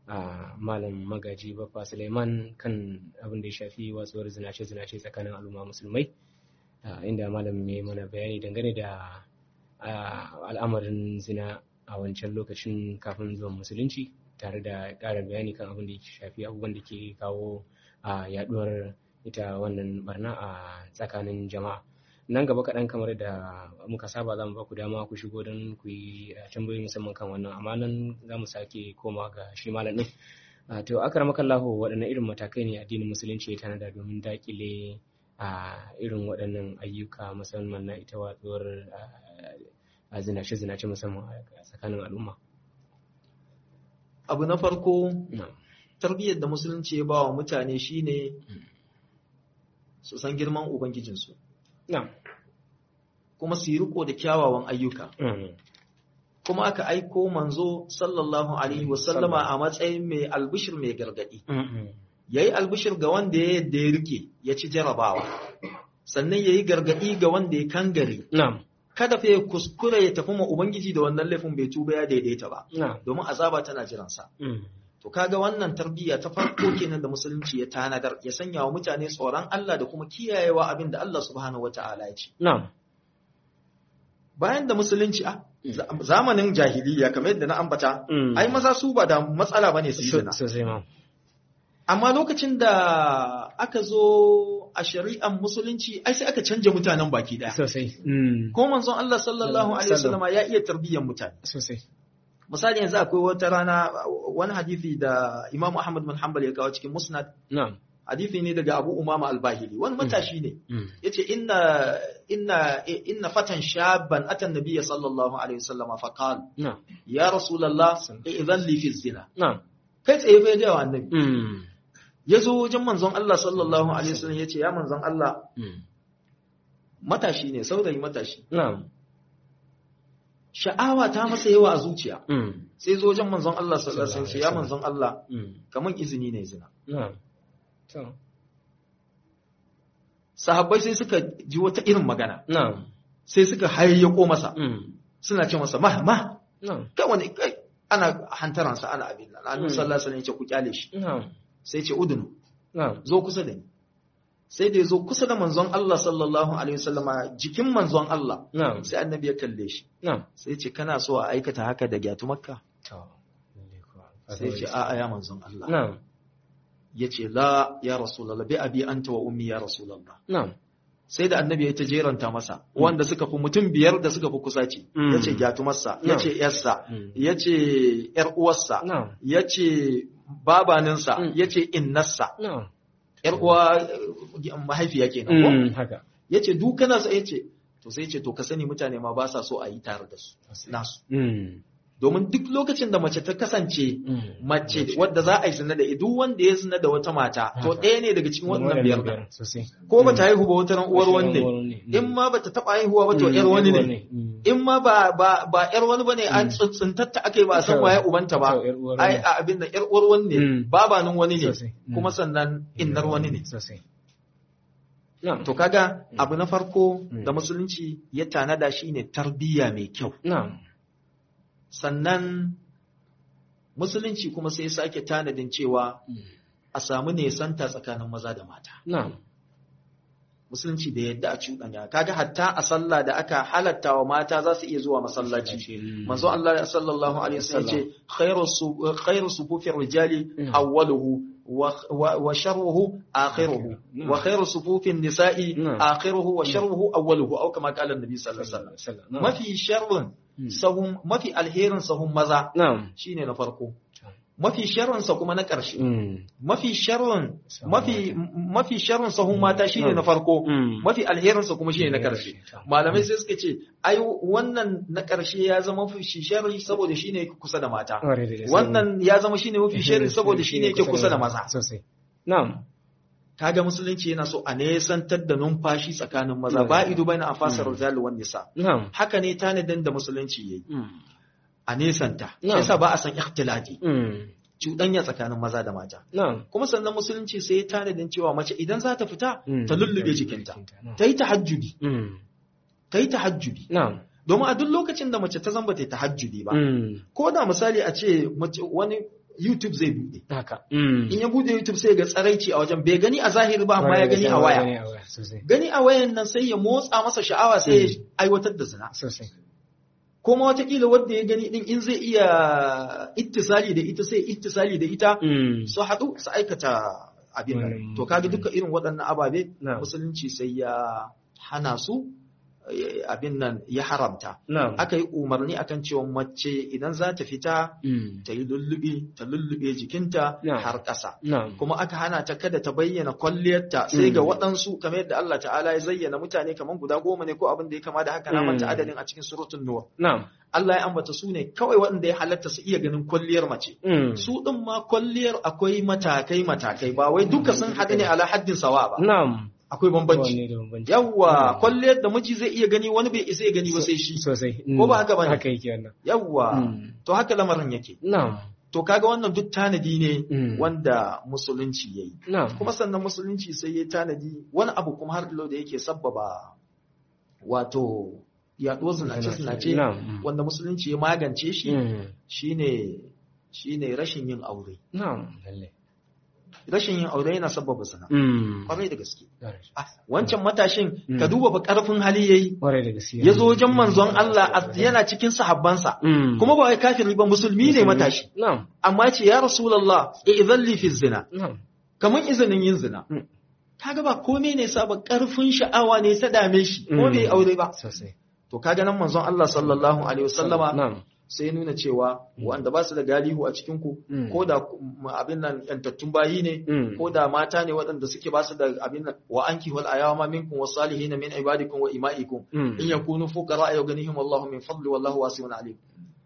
malam magaji baffa suleiman kan abin da ya shafi watsuwar zinace-zinace tsakanin al'umma musulmai inda malam ya mana bayani dangane da al'amarin zina a wancan lokacin kafin zuwan musulunci tare da ƙarin bayani kan abin da ya shafi abubuwan da ke kawo yaduwar ita wannan barna a tsakanin jama'a nan gaba kaɗan kamar da muka saba za mu ba ku dama ku shigo don ku yi tambayoyi musamman kan wannan amma nan za mu sake koma ga shi malam ɗin to akar makallahu waɗanne irin matakai ne addinin musulunci ya tanada domin daƙile a irin waɗannan ayyuka musamman na ita watsuwar a zinace-zinace musamman a tsakanin al'umma abu na farko tarbiyyar da musulunci ya ba wa mutane shine su san girman ubangijinsu kuma su yi riko da kyawawan ayyuka kuma aka aiko manzo sallallahu alaihi wasallama a matsayin mai albishir mai gargadi ya yi albishir ga wanda ya yadda ya rike ya ci jarabawa sannan ya yi gargadi ga wanda ya kangare kada fa ya kuskure ya tafi ma ubangiji da wannan laifin bai tuba ya daidaita ba domin azaba tana jiransa to kaga wannan tarbiyya ta farko kenan da musulunci ya tanadar ya sanya wa mutane tsoron Allah da kuma kiyayewa abin da Allah subhanahu wata'ala ya ce bayan da musulunci a zamanin jahiliya kamar yadda na ambata ai maza su ba da matsala bane su yi zina amma lokacin da aka zo a shari'an musulunci ai sai aka canja mutanen baki daya sosai ko manzon Allah sallallahu alaihi wasallama ya iya tarbiyyar mutane sosai misali yanzu akwai wata rana wani hadisi da Imam Ahmad bin Hanbal ya kawo cikin Musnad na'am hadisi ne daga Abu Umama al-Bahili wani matashi ne yace inna inna inna fatan shabban atan nabiyya sallallahu alaihi wasallama fa qala ya rasulullah idan li fi zina na'am kai tsaye fa ga annabi ya zo wajen manzon Allah sallallahu alaihi wasallam ya ce ya manzon Allah Mm. matashi ne saurayi matashi Na'am. sha'awa ta masa yawa a zuciya Mm. sai zo wajen manzon Allah sallallahu alaihi wasallam ya ce, ya manzon Allah Mm. kaman izini ne zina Na'am. To. sahabbai sai suka ji wata irin magana Na'am. sai suka hayyako masa Mm. suna ce masa ma ma Na'am. kai wani kai ana hantaransa ana abin nan annabi Mm. sallallahu alaihi wasallam ya ce ku kyale shi Na'am. sai ce udunu Na'am. zo kusa da ni sai da ya zo kusa da manzon Allah sallallahu alaihi wasallama jikin manzon Allah Na'am. sai annabi ya kalle shi Na'am. sai ce kana so a aikata haka da gyatu makka To. Lalle kuwa. sai ce a'a ya manzon Allah Na'am. ya ce la ya rasulallah bi abi anta wa ummi ya rasulallah Na'am. sai da annabi ya ta jeranta masa wanda suka fi mutum biyar da suka fi kusa ce Mm. ya ce gyatumarsa ya ce yarsa Mm. ya ce yar uwarsa Na'am. ya ce babaninsa Mm. ya ce innarsa Na'am. yar uwa eh, mahaifiya kenan ko Mm. Haka. ya ce duk kana sa ya ce to sai ya ce to ka sani mutane ma ba sa so a yi tare da su nasu Mm. domin duk lokacin da mace ta kasance Mm. mace wadda za a yi zina da ita, duk wanda ya zina da wata mata to Haka. ɗaya ne daga cikin wannan biyar ɗin. Sosai. ko ba ta haihu ba wata ran uwar wani ne Uwar wani ne. in ma ba ta taɓa haihuwa ba to Mm. ƴar wani ne Mm. in ma ba ba ba ƴar wani bane an Mm. tsuntsuntatta aka yi ba a san To. waye ubanta ba To, ƴar uwar ai wani. a abin da ƴar uwar wani ne Mm. babanin wani ne Sosai. Mm. kuma sannan innar wani ne Sosai. Na'am. to kaga abu na farko Mm. da musulunci ya tanada shine tarbiyya mai kyau Na'am. sannan musulunci kuma sai ya sake tanadin cewa Mm. a samu nesanta tsakanin maza da mata Na'am. musulunci da yadda a cuɗanya kaga hatta a sallah da aka halatta wa mata za su iya zuwa masallaci Mm. manzo Allah sallallahu alaihi wasallam ce khairu su- khairu sufufir rijali Mm. awwaluhu wa wa- wa sharruhu akhiruhu Mm. wa khairu sufufin nisa'i Mm. akhiruhu wa sharruhu awwaluhu au kama qala annabi sallallahu alaihi wasallam Sallallahu alaihi wasallam. mafi sharrin Mm. sahun mafi alherin sahun maza Na'am. shine na farko mafi sharrin sa kuma na ƙarshe Mm. mafi sharrin Sahun mafi mafi sharrin sahun mata shine Mm. na farko Mm. mafi alherinsa kuma shine na ƙarshe malamai sai suka ce ai wannan na ƙarshe ya zama mafi sharri saboda shine yake kusa da mata Ƙwarai da gaske. wannan ya zama shine mafi sharri saboda shine yake kusa da maza Sosai. Na'am. kaga musulunci yana so a nesantar da numfashi tsakanin maza ba ido baina afasar rijal wan nisa Na'am. haka ne tanadin da musulunci yayi Mm. a nesanta shi Na'am. yasa ba a san ikhtilati Mm. cuɗanya tsakanin maza da mata Na'am. kuma sannan musulunci sai ya tanadin cewa mace idan za ta fita Mm. ta lullube jikinta Na'am. ta yi tahajjudi Mm. ta yi tahajjudi Na'am. domin a duk lokacin da mace ta zamba ta yi tahajjudi ba Mm. ko da misali a ce mace wani YouTube zai bude Haka. Mm. in ya bude YouTube sai ga tsaraici a wajen bai gani a zahiri ba amma ya gani a waya Gani a waya. Sosai. gani a wayan nan sai ya motsa masa sha'awa sai ya aiwatar da zina Sosai. kuma watakila wanda ya gani din in zai iya ittisali da ita sai ittisali da ita Mm. su haɗu su aikata abin nan Wannan- to kaga duka irin waɗannan ababe Na'am. musulunci sai ya hana su eh, abin nan ya haramta Na'am. aka yi umarni akan cewa mace idan za ta fita Mm. ta yi lullube ta lullube jikinta Na'am. har ƙasa Na'am. kuma aka hana ta kada ta bayyana kwalliyarta sai Mm. ga waɗansu kamar yadda Allah ta'ala ya zayyana mutane kamar guda goma ne ko abin da ya kama da haka na Mm. manta adadin a cikin suratul nur Na'am. Allah ya ambata su ne kawai waɗanda ya halatta su iya ganin kwalliyar mace Mm. su ɗin ma kwalliyar akwai matakai matakai ba wai duka sun haɗu ne ala haddin sawa ba Na'am. akwai bambanci Wanne da bambanci. yawwa Mm. kwalliyar da miji zai iya gani wani bai isa ya gani ba sai shi Sosai. Ko ba haka bane? Haka yake wannan. yawwa Mm. to haka lamarin yake Na'am. to kaga wannan duk tanadi ne Mm. wanda musulunci yayi Na'am. kuma sannan musulunci sai ya tanadi wani abu kuma har ilo da yake sabbaba wato yaɗuwar zinace-zinace Na'am. wanda musulunci ya magance shi Mm. shine shine rashin yin aure Na'am. Lalle. rashin yin aure yana sabbaba zina Mm. kwarai da gaske Ƙwarai Ah, wancan matashin Mm. ka duba fa karfin hali yayi da gaske. ya zo wajen manzon Allah a- yana cikin sahabbansa Mm. kuma ba wai kafiri ba musulmi ne matashi Na'am. amma ya ce ya rasulullah idan li fi zina Na'am. kamar izinin yin zina Mm. kaga ba komai ne sa ba karfin sha'awa ne ta dame shi ko Mm. bai aure ba Sosai. to kaga nan manzon Allah sallallahu alaihi wasallama Na'am. sai ya nuna cewa wanda ba su da galihu a cikin ku Mm. ko da mm, abin nan yantattun bayi ne Mm. ko da mata ne waɗanda suke ba su da abin nan wa anki wal ayama minkum was salihin min ibadikum wa imaikum Mm. in yakunu fuqara yughnihim Allahu min fadli wallahu wasi'un alim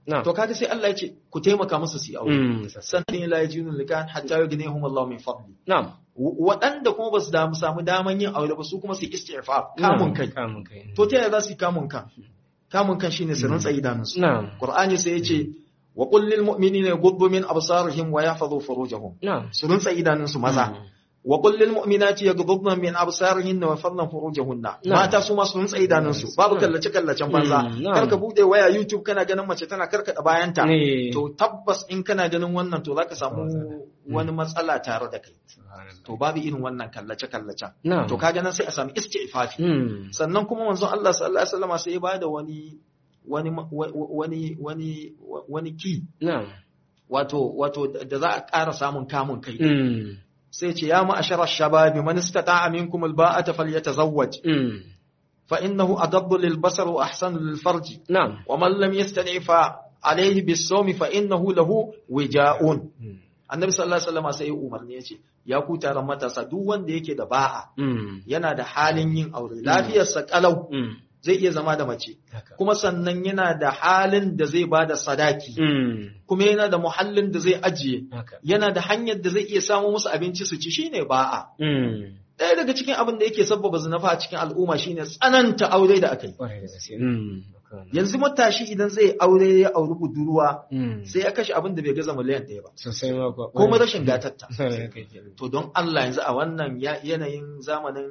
na'am to kaga sai Allah ya ce ku taimaka musu su yi aure Mm, sassa. sannan la yajidun likan hatta yughnihum Allah min fadli na'am W- waɗanda kuma ba su damu samu daman yin aure ba su kuma su istighfar kamun kai kamun kai to ta yaya za su yi kamun kan kamun kan shine su rantsa idanunsu na'am Qur'ani sai ya ce wa qul lil mu'minina yaghuddu min absarihim wa yahfazu furujahum na'am su rantsa idanunsu maza Mm. wa qul lil mu'minati yaghuddna min absarihinna wa yahfazna furujahunna Na'am. mata su ma su rantsa idanunsu babu Na'am. kallace kallacen banza Mm, na'am. kar ka bude waya YouTube kana ganin mace tana karkada bayanta Ne. to tabbas in kana ganin wannan to zaka samu wani matsala tare da kai Subhanallah. to babu irin wannan kallace kallacen na'am to kaga nan sai a samu isti'fafi Mm. sannan kuma manzon Allah sallallahu alaihi wasallam sai ya bada wani wani wani wani wani ki na'am wato wato da za a ƙara samun kamun kai Mm. sai ce ya ma'ashara shababi man istata'a minkum alba'ata falyatazawwaj Mm. fa innahu adabbu lil basar wa ahsanu lil farji na'am wa man lam yastati' fa alayhi bis sawmi fa innahu lahu wija'un Mm. annabi sallallahu alaihi wasallam sai ya umarni yace ya ku taron matasa duk wanda yake da ba'a Mm. yana da halin yin aure lafiyarsa kalau Mm. zai iya zama da mace haka kuma sannan yana da halin da zai ba da sadaki Mm. kuma yana da muhallin da zai ajiye haka yana da hanyar da zai iya samu musu abinci su ci shine ba'a Mm. ɗaya daga cikin abin da yake sabbaba zinafa a cikin al'umma shine tsananta aure da aka yi Ƙwarai da gaske. Mm. yanzu matashi idan zai aure ya auri budurwa Mm. sai ya kashe abin da bai gaza miliyan ɗaya ba sosai ma kuwa. kuma rashin gatatta Ƙwarai da gaske. to don Allah yanzu a wannan ya- yanayin zamanin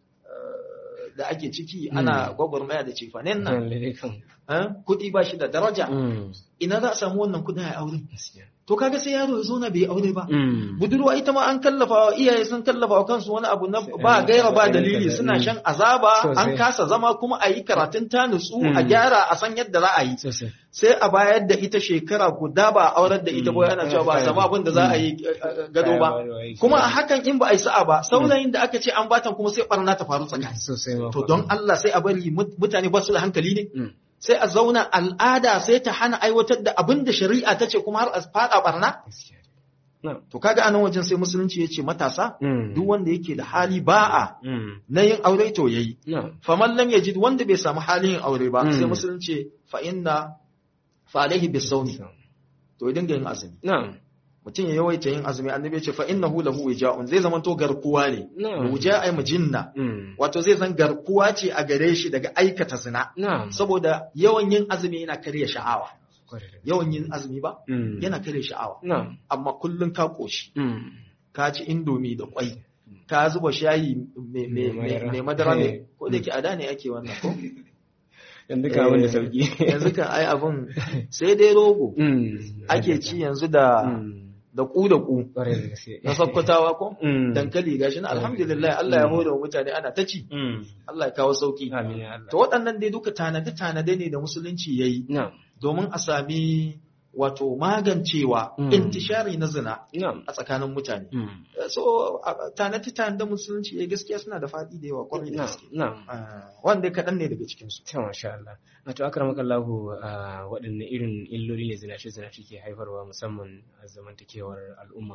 eh, da ake ciki ana gwagwarmaya da cefanen nan Lallai kan. eh, kuɗi ba shi da daraja Mm. ina za a samu wannan kuɗin a aure Gaskiya. to kaga sai yaro ya zo na bai aure ba Mm. budurwa ita ma an kallafa wa iyaye sun kallafa wa kansu wani abu na Sai ba an gaira ba kaza, dalili kaza, suna mm. shan azaba Sosai. an kasa zama kuma a yi karatun ta nutsu a Mm. gyara a san yadda za a yi Sosai. sai a bayar da ita shekara guda ba a aurar da ita ba Mm. ana cewa ba a samu abin da za a yi eh, eh, gado ba kuma a hakan in ba a yi sa'a ba saurayin da aka ce an batan kuma sai barna ta faru tsakani Sosai ma to kuwa. don Allah sai a bari mut- mutane ba su da hankali ne Mm. sai a zauna al'ada sai ta hana aiwatar da abin da shari'a ta ce kuma har a fada barna Gaskiya. Na'am. to kaga anan wajen sai musulunci ya ce matasa Mm. duk wanda yake da hali ba'a Mm. na yin aure to yayi Na'am. faman lam yajid wanda bai samu halin yin aure ba Mm. sai musulunci fa inna fa alaihi bisawmi to ya dinga yin azumi Na'am. mutum ya yawaita yin azumi annabi ya ce fa innahu lahu wija'un zai zama to garkuwa ne Na'am. wuja'a mujinna Mm. wato zai zan garkuwa ce a gare shi daga aikata zina Na'am. saboda yawan yin azumi yana karya sha'awa Ƙwarai da gaske. yawan yin azumi ba Mm. yana karya sha'awa Na'am. amma kullun ka koshi Mm. ka ci indomi da kwai ka zuba shayi mai- mai Mai madara. mai madara Eh. ne ko da ke a da ne ake wannan ko Yanzu ka abin da Eh, sauki. yanzu kan ai abun sai dai rogo Mm. ake ci yanzu da Mm. da ku da ku Ƙwarai da gaske. na sakkwatawa ko Mm. dankali gashi na alhamdulillah Allah ya hore wa mutane ana ta ci Mm. Allah ya kawo sauki Amin ya Allah. to waɗannan dai duka tanade tanade ne da musulunci yayi Na'am. domin a sami wato magancewa Mm. intishari na zina Na'am. a tsakanin mutane Mm. so tanade tanade musulunci yayi gaskiya suna da faɗi da yawa kwarai da Na'am. gaske Na'am. Ah, wanda kaɗan ne daga cikin su Ta masha Allah. Wato akramaka Allahu a waɗanne irin illoli ne zinace zinace ke haifarwa musamman a zamantakewar al'umma.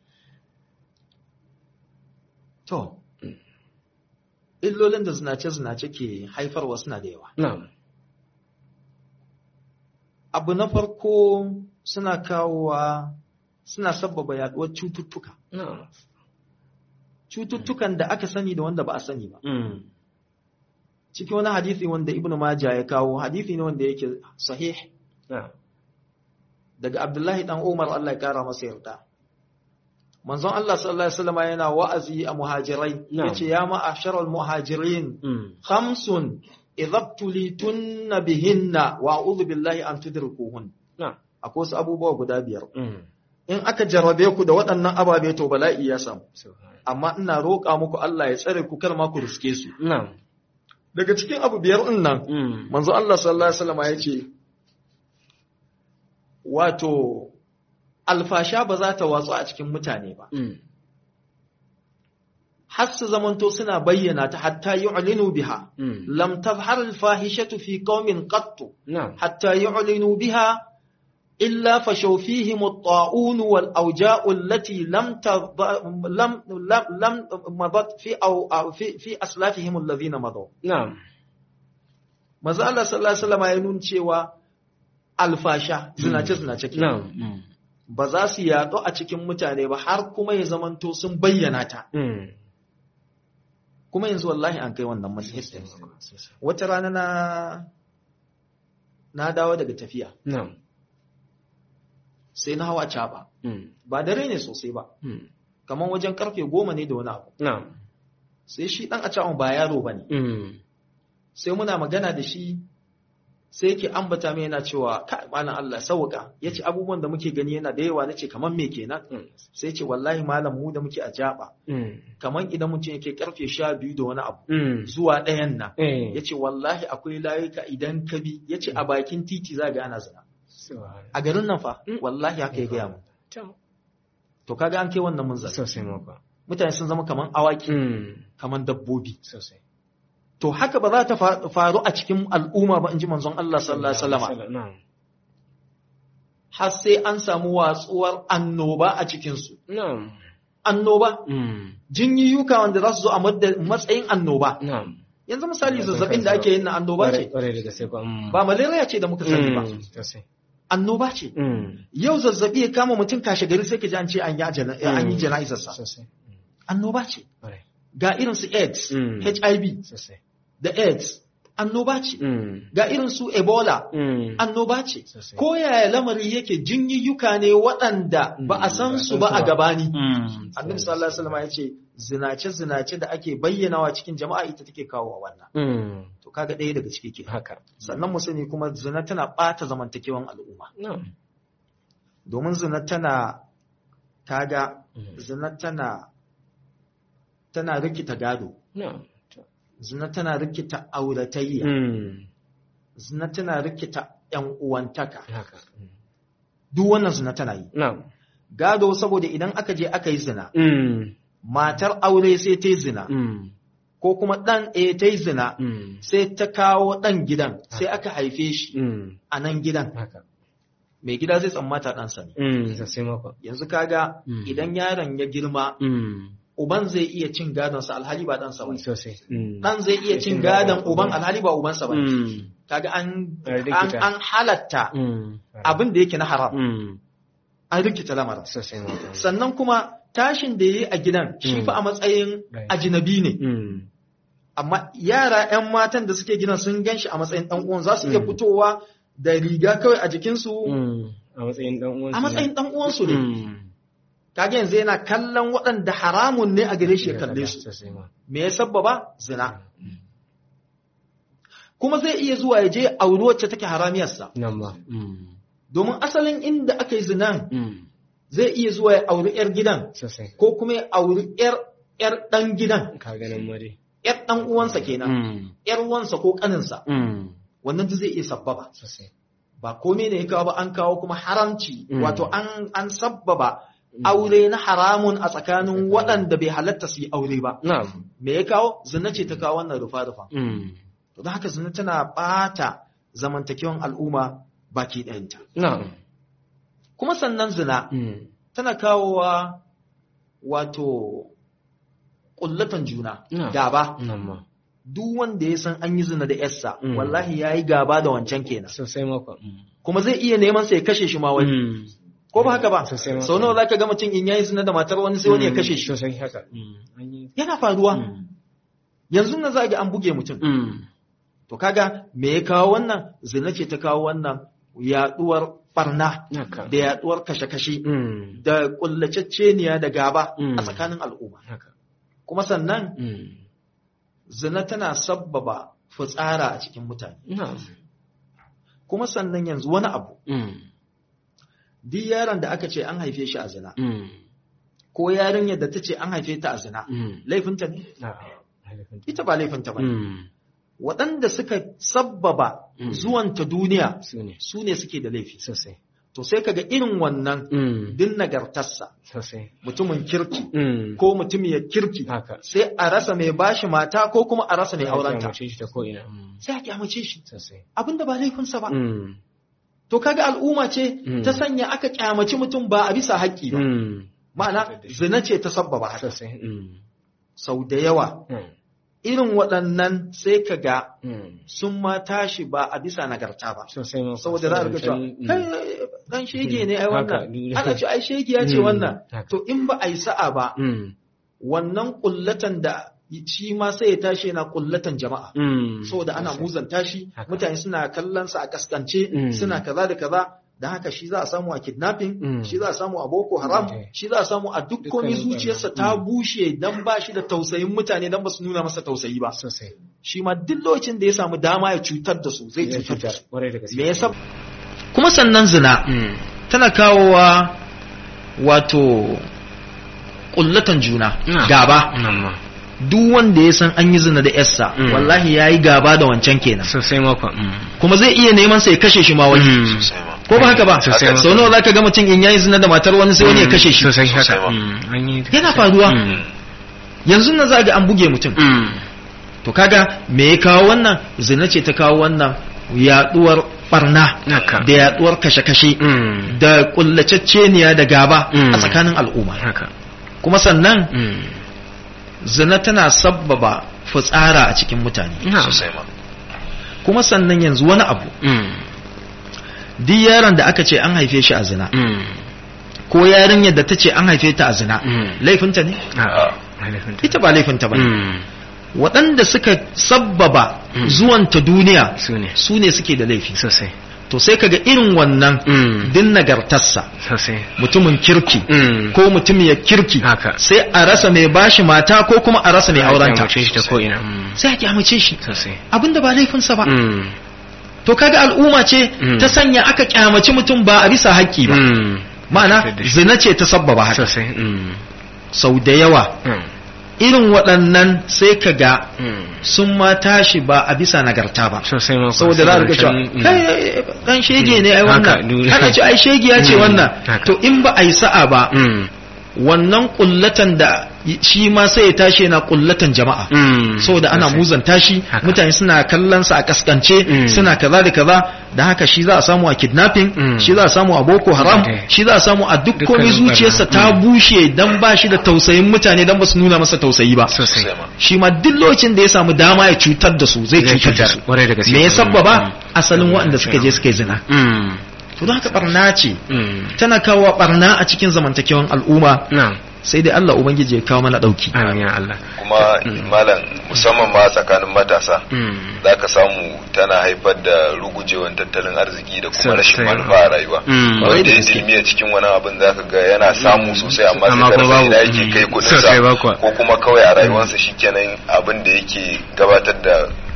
to illolin da zinace zinace ke haifarwa suna da yawa Na'am. abu na farko suna kawowa suna sabbaba yaduwar cututtuka Na'am. cututtukan da aka sani da wanda ba a sani ba Mm. cikin wani hadisi wanda ibnu maja ya kawo hadisi ne wanda yake sahih Na'am. daga abdullahi dan umar Allah ya kara masa yarda manzon Allah sallallahu alaihi wasallam yana wa'azi a muhajirai Na'am. yace ya ma'asharal muhajirin Mm. khamsun idza tulitunna bihinna wa a'udhu billahi an tudrikuhun Na'am. akwai wasu abubuwa guda biyar Mm. in aka jarrabe ku da waɗannan ababe to bala'i ya samu Subhanallah. amma ina roƙa muku Allah ya tsare ku kar ma ku riske su Na'am. daga cikin abu biyar din nan Mm. manzo Allah sallallahu alaihi wasallam ya ce wato alfasha ba za ta watsu a cikin mutane ba Mm. har su zamanto suna bayyana ta hatta yu'linu biha Mm. lam tazhar al-fahishatu fi qaumin qattu Na'am. حتى يعلنوا بها إلا فشوا فيهم الطاعون والأوجاء التي لم تض... لم لم لم مضت في أو أو في في أسلافهم الذين مضوا. Na'am. Maza Allah sallallahu alaihi wasallam ya nuna cewa alfasha zinace zinace ke na'am mm, ba za su yaɗu a cikin mutane ba har kuma ya zamanto sun bayyana ta mm. kuma yanzu wallahi an kai wannan matsayin Sosai. wata rana na na dawo daga tafiya na'am sai na hawa caba mm, ba dare ne sosai ba mm, kamar wajen karfe goma ne da wani abu na'am sai shi dan a ba yaro ba ne mm, sai muna magana da shi sai yake ambata mai yana cewa kai malam Allah sauka yace abubuwan da muke gani yana da yawa nace kamar me kenan mm, sai yace wallahi malam mu da muke a jaba mm, kamar idan mutum yake karfe sha biyu da wani abu mm. zuwa ɗayan nan Eh, yace wallahi akwai layuka idan ka bi yace a bakin titi za ga ana zina subhanallah. a garin nan fa Mm. wallahi haka ya gaya mu Tam. to kaga an kai wannan munzali Sosai maka. mutane sun zama kaman awaki Mm, kaman dabbobi Sosai. to haka ba za ta fa- faru a cikin al'umma ba in ji manzon Allah sallallahu alaihi wasallam Na'am. har sai an samu watsuwar annoba a cikin su Na'am. annoba Mm, jinyiyuka wanda za su zo a madda- matsayin annoba Na'am. yanzu misali Ya, zazzabin da ake yin na annoba Kwarai- ce kwarai da gaske ko, mm. ba malaria ce da muka sani ba Mm, Sosai. annoba ce Mm, yau zazzabi ya kama mutum kashe gari sai ka ji an ce an yi ajana- an yi Mm. jana'izarsa Sosai. Mm, annoba ce Kwarai. ga irin su AIDS Mm. HIV Sosai. da AIDS annoba ce Mm, ga irin su Ebola mm. annoba ce Sosai. ko yaya lamari yake jinyiyyuka ne waɗanda ba a san su ba a gabani Mm, annabi sallallahu alaihi wasallam ya ce zinace zinace da ake bayyanawa cikin jama'a ita take kawo wannan Mm, to kaga ɗaya daga ciki ke Haka. sannan mu sani kuma zina tana ɓata zamantakewan al'umma Na'am. domin zina tana kaga Mm, zina tana tana rikita gado Na'am. zina tana rikita auratayya Mm, zina tana rikita ‘yan uwantaka, Haka. Mm, duk wannan zina tana yi. Na'am. Gado saboda idan aka je aka yi zina, Mm, matar aure sai ta yi zina, mm, ko kuma ɗan e ta yi zina, mm, sai ta kawo ɗan gidan, sai aka haife shi mm, a nan gidan. Haka. Mai gida zai tsammata ɗansa ne. Mm, Sosai maka. Yanzu kaga Mm. idan yaron ya girma, Mm, uban zai iya cin gadonsa alhali ba ɗansa ba. Sosai. Mm. Ɗan zai iya cin gadon uban alhali ba ubansa ba. Mm, Kaga an, An an, rikita. an halatta mm, abin da yake na haram, Mm, an rikita lamarin. Sosai maka. sannan kuma tashin da ya yi a gidan shi Mm. fa a matsayin Right. ajinabi ne Mm, amma yara 'yan matan da suke gidan sun gan shi a matsayin ɗan uwan za su iya Mm. fitowa da riga kawai a jikinsu mm, A matsayin ɗan uwansu. a matsayin ɗan uwansu ne Mm. kage yanzu yana kallon waɗanda haramun ne a gare shi ya kalle su Sosai ma. me ya sabbaba zina kuma zai iya zuwa ya je auri wacce take haramiyarsa Nan ma. Mm, domin asalin inda aka yi zinan mm, zai iya zuwa ya auri 'yar gidan Sosai. ko kuma ya auri 'yar 'yar ɗan gidan Ka ganin mare. 'yar ɗan uwansa kenan Mm, ‘yar wansa ko ƙaninsa, mm, wannan duk zai iya sabbaba. Sosai. Ba komai ne ya kawo ba an kawo kuma haramci, Mm. wato an, an sabbaba Mm. aure na haramun a tsakanin waɗanda bai halatta su yi aure ba. Na'am. Me ya kawo? Zina ce ta kawo wannan rufa-rufa. Mm, To don haka zina tana ɓata zamantakewan al'umma baki ɗayanta. Na'am. Kuma sannan zina Mm, tana kawowa wato ƙullatan juna, Na'am. gaba. Nan ma. Duk wanda ya san an yi zina da ‘yarsa, Mm. wallahi ya yi gaba da wancan kenan. Sosai maka. Mm. kuma zai iya neman sa ya kashe shi ma wani Mm. ko ba haka ba Sosai ma. sau nawa zaka ga mutum in yayi zina da matar wani sai wani ya kashe shi Sosai haka. Mm, An yi. yana faruwa Mm, yanzu nan za ga an buge mutum mm, to kaga me ya kawo wannan zina ce ta kawo wannan yaduwar barna Haka. da yaduwar kashe-kashe Mm, da kullacecceniya da gaba Mm. a tsakanin al'umma Haka. kuma sannan Mm, zina tana sabbaba fitsara a cikin mutane Na'am. kuma sannan yanzu wani abu Mm, duk yaron da aka ce an haife shi a zina mm, ko yarinyar da ta ce an haife ta a zina mm, laifinta ne Na'am. ita ba laifinta ba ne. Mm, waɗanda suka sabbaba Mm. zuwanta duniya Su ne. su ne suke da laifi Sosai. to sai kaga irin wannan Mm, din nagartarsa Sosai. mutumin kirki Mm, ko mutumiyar kirki Haka. sai a rasa mai bashi mata ko kuma a rasa mai aurenta Mace shi ta ko'ina. Mm, sai a kyamace shi Sosai. abinda ba laifinsa ba Mm, to kaga al'umma ce Mm. ta sanya aka kyamaci mutum ba a bisa haƙƙi ba mm, ma'ana zina ce ta sabbaba haka Sosai. Mm, sau da yawa mm, irin waɗannan sai ka ga Mm. sun ma tashi ba a bisa nagarta ba sosai ma saboda za a ga cewa Mm. kai dan shege ne ai Haka, wannan ni- ana ce ai shege ya ce Mm, wannan haka. to in ba a yi sa'a ba Mm. wannan kullatan da shi ma sai ya tashi yana kullatan jama'a Mm. saboda ana Sosai. muzanta shi Haka. mutane suna kallon sa a kaskance Mm. suna kaza da kaza da haka shi za a samu a kidnapping Mm. shi za a samu a boko haram Okay. shi za a samu a duk komai Dukkanin zuciyarsa barna. ta Mm. bushe dan ba shi da tausayin mutane dan ba su nuna masa tausayi ba sosai shi ma duk lokacin da ya samu dama ya cutar da su zai Ya cutar da cutar, su kwarai da gaske me yasa kuma sannan zina Mm. tana kawowa wato kullatan juna Na. gaba Nan ma. duk wanda ya san an yi zina da yarsa Mm. wallahi ya yi gaba da wancan kenan sosai makwa Mm. kuma zai iya neman sa ya kashe shi ma wani Mm. ko ba haka ba Sosai ma. sau nawa zaka ga mutum in yayi zina da matar wani sai wani ya kashe shi sosai haka Sosai ma. Mm. An yi- Yana faruwa. Mm. yanzu nan za ga an buge mutum Mm. to kaga me ya kawo wannan zina ce ta kawo wannan yaduwar barna Haka. da yaduwar kashe-kashe Mm. da kullacecceniya da gaba Mm. a tsakanin al'umma haka kuma sannan Mm. zina tana sabbaba fitsara a cikin mutane Na'am. sosai ma kuma sannan yanzu wani abu Mm. duk yaron da aka ce an haife shi a zina Mm. ko yarinyar da ta ce an haife ta a zina Mm. laifinta ne A'a. Halifinta. ita ba laifinta ba ne Mm. waɗanda suka sabbaba Mm. zuwanta duniya su ne su ne suke da laifi sosai to sai kaga irin wannan Mm. din nagartarsa sosai mutumin kirki Mm. ko mutumiyar kirki Haka. sai a rasa mai bashi mata ko kuma a rasa mai aurenta Kyamace shi ta ko'ina Mm. sai a kyamace shi sosai abinda ba laifinsa ba Mm. to kaga al'umma ce Mm. ta sanya aka kyamaci mutum ba a bisa haƙƙi ba Mm. ma'ana Fitar da shi. zina ce ta sabbaba haka sosai Mm. sau da yawa Mm. irin waɗannan sai ka ga Mm. sun ma tashi ba a bisa nagarta ba sosai ma saboda za a rika cewa kai dan shege ne ai Haka, wannan du- ana ce ai shege ya ce Mm, wannan haka. to in ba a yi sa'a ba Mm. wannan kullatan da shi ma sai ya tashi yana kullatan jama'a Mm. saboda ana Sosai. muzanta shi Haka. mutane suna kallon sa a kaskance Mm. suna kaza da kaza da haka shi za a samu a kidnapping Mm. shi za a samu a boko haram Okay. shi za a samu a duk Dukkanin komai zuciyarsa barna. ta bushe dan ba shi da tausayin mutane dan ba su nuna masa tausayi ba sosai sosai ma shi ma duk lokacin da ya samu dama ya cutar da su zai Zai cutar da cutar, su kwarai da gaske. me ya Mm. sabbaba Mm. asalin Mm. waɗanda suka je suka yi zina Mm. to don haka barna ce Mm. tana kawo barna a cikin zamantakewan al'umma Na'am. sai dai Allah ubangiji ya kawo mana dauki Amin ya Allah. kuma Mm. malam musamman ma tsakanin matasa Mm. za ka samu tana haifar da rugujewan tattalin arziki da kuma rashin Sosai. manufa a rayuwa Mm. wanda ya gaske. dilmiya cikin wani abin za ka ga yana samu sosai amma Amma sai ka kuma rasa ina babu. yake kai Mm. Sosai ba kuwa. kudinsa ko kuma kawai a rayuwarsa shikenan abin da yake gabatar da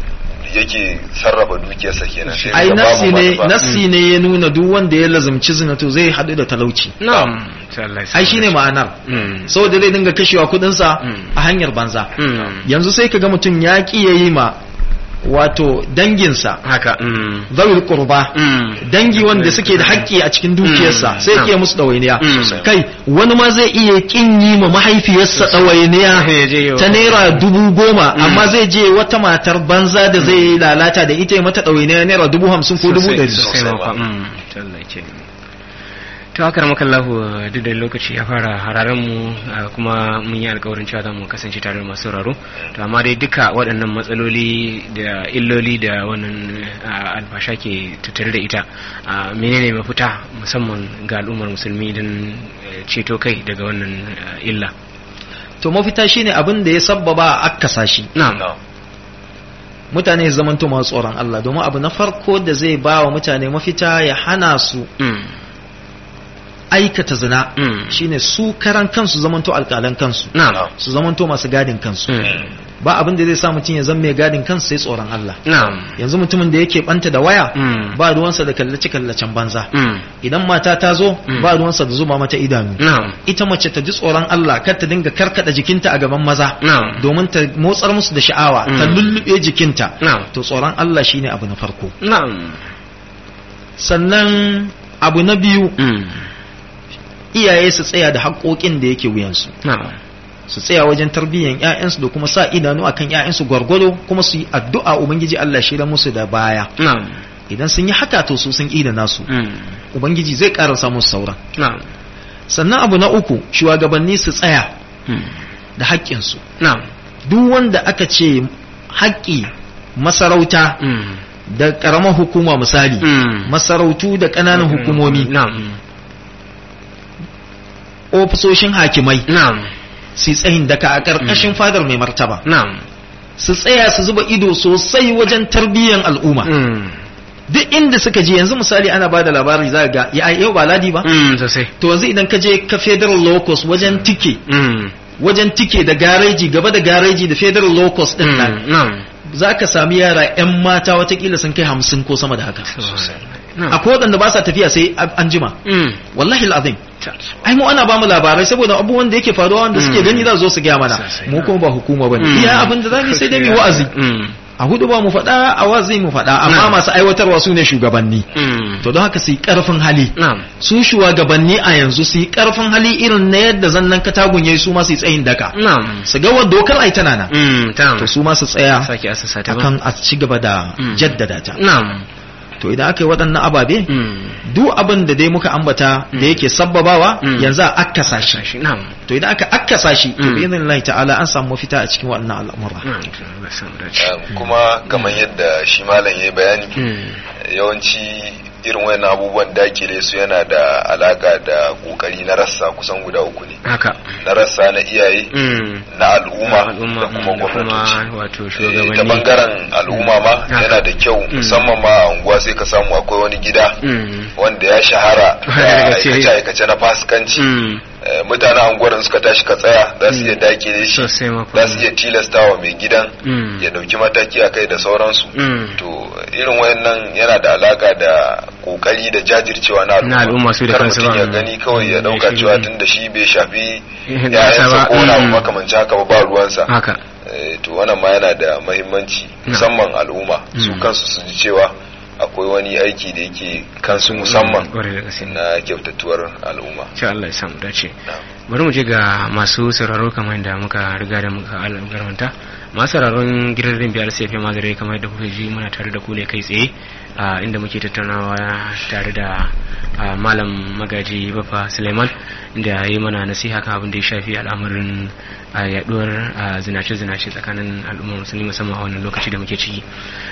yake sarrafa dukiyarsa kenan sai ai ka babu nasi ne manufa. nasi ne ya nuna duk wanda ya lazumci zina to zai hadu da talauci Na'am. Sai Allah ya sa ai shine ma'anar Mm. saboda zai dinga kashewa kudinsa Mm. a hanyar banza Mm. yanzu sai kaga mutum ya ki yayi ma wato danginsa Haka. Mm. zawil qurba Mm. dangi wanda suke da haƙƙi a cikin dukiyarsa Mm. sai ke musu ɗawainiya Mm. kai wani ma zai iya kin yi ma mahaifiyarsa Ya je ɗawainiya yau. ta naira dubu goma amma zai je wata matar banza da zai lalata da ita ya mata ɗawainiya naira dubu hamsin ko dubu Sosai, ɗari sosai Sosai ma ma. fa. Mm. Ta Allah ya ce. To haka da makallahu duk da lokaci ya fara hararen mu ah, kuma mun yi alkawarin cewa za mu kasance tare da masu sauraro to amma dai duka waɗannan matsaloli da illoli da wannan ah, alfasha ke tattare da ita ah, menene mafita musamman ga al'ummar musulmi don eh, ceto kai daga wannan ah, illa to mafita shine abin da ya sabbaba a akkasa shi na'am No. mutane su zamanto masu tsoron Allah domin abu na farko da zai ba wa mutane mafita ya hana su Mm. aikata zina Mm. shine su karan kansu zamanto alƙalan kansu na'am su zamanto masu gadin kansu Mm. ba abin da zai sa mutum ya zama mai gadin kansu sai tsoron Allah na'am yanzu mutumin da yake banta da waya Mm. ba ruwansa da kallace kallacen banza Mm. idan mata ta zo Mm. ba ruwansa da zuba mata idanu na'am ita mace ta ji tsoron Allah kar ta dinga karkada jikinta a gaban maza na'am domin ta motsar musu da sha'awa ta Mm. lullube jikinta na'am to tsoron Allah shine abu na farko na'am sannan abu na biyu Mm. iyaye su tsaya da haƙoƙin da yake wuyansu na'am su tsaya wajen tarbiyyar ƴaƴansu da kuma sa idanu akan ƴaƴansu gwargwado kuma su yi addu'a ubangiji Allah shi musu da baya na'am idan sun yi haka to su sun ida nasu Mm. ubangiji zai ƙarasa musu sauran na'am sannan abu na uku shugabanni su tsaya Mm. da haƙƙinsu na'am duk wanda aka ce haƙƙi masarauta Mm. da ƙaramar hukuma misali Mm. masarautu da ƙananan hukumomi Na'am. ofisoshin hakimai Na'am. su tsayin daka a ƙarƙashin fadar mai martaba Na'am. su tsaya su zuba ido sosai wajen tarbiyyar al'umma Mm. duk inda suka je yanzu misali ana ba da labari za ga ya yau ba ladi ba Mm, sosai. to yanzu idan ka je ka federal locus wajen tike Mm. wajen tike da gareji gaba da gareji da federal locus din nan Mm. Na'am. za ka sami yara 'yan mata watakila sun kai hamsin ko sama da haka Na'am. akwai waɗanda ba sa tafiya sai an jima Mm. wallahi al'azim ai mu ana bamu labarai saboda abubuwan da yake faruwa wanda suke Mm. gani za su zo su gaya mana Sosai, mu kuma ba hukuma bane Mm. iya abin da zamu yi sai dai mu wa'azi Mm. a hudu ba mu faɗa a wa'azi mu faɗa amma Na'am. masu aiwatarwa su ne shugabanni Mm. to don haka su yi ƙarfin hali Na'am. su shugabanni a yanzu su yi ƙarfin hali irin na yadda zannan katagun yayi su ma su yi tsayin daka Na'am. su ga wadda dokar ai tana nan Mm. Tamam. to su ma su tsaya Sake asasa ta ba. akan a ci gaba da Mm. jaddada ta Na'am. to idan aka yi waɗannan ababe Mm. duk abin da dai muka ambata da yake sabbabawa Mm. yanzu a akkasa shi Sashi. Na'am. to idan aka akkasa shi to Mm. bi idhnillahi ta'ala an samu mafita a cikin waɗannan al'amura Na'am. Allah ya samu dace. Um, kuma kamar yadda shi malam ya yi bayani Mm. yawanci irin wayannan abubuwan dakile su yana da alaka da kokari na rassa kusan guda uku ne Haka. na rassa na iyaye Mm. na al'umma Al'umma, da kuma mm, da gwamnatoci kuma wato Eh, shugabanni. ta bangaren al'umma ma Haka. yana da kyau Mm. musamman ma a unguwa sai ka samu akwai wani gida Mm. wanda ya shahara da Daga ce- aikace-aikace na fasikanci Mm. Eh, mutanen unguwar da suka tashi ka tsaya za su iya dakile shi Sosai ma za su iya tilastawa mai gidan Mm. ya dauki mataki a kai da sauransu Mm. to irin wayannan yana da alaka da kokari da jajircewa na al'umma Na al'umma su da kar kansu mutum ba. ya gani kawai ya Mm, dauka shi cewa ne. tun da shi bai shafi Eh, da yayansa ba. ko wani abu Mm. makamancin haka ba ba ruwansa Haka. Eh, to wannan ma yana da mahimmanci Na. musamman al'umma su Mm. kansu su ji cewa akwai wani aiki da yake kansu musamman Kwarai da gaske. na kyautatuwar al'umma Insha Allah ya samu dace. Na'am. bari mu je ga masu sauraro kamar yadda muka riga da muka algarmanta masu sauraron gidan biyar sai fi mazare kamar yadda kuka ji muna tare da ku ne kai tsaye a inda muke tattaunawa tare da a, malam magaji bafa suleiman inda ya yi mana nasiha kan abin da ya shafi al'amarin a, yaduwar a, zinace-zinace tsakanin al'ummar musulmi musamman a wannan lokaci da muke ciki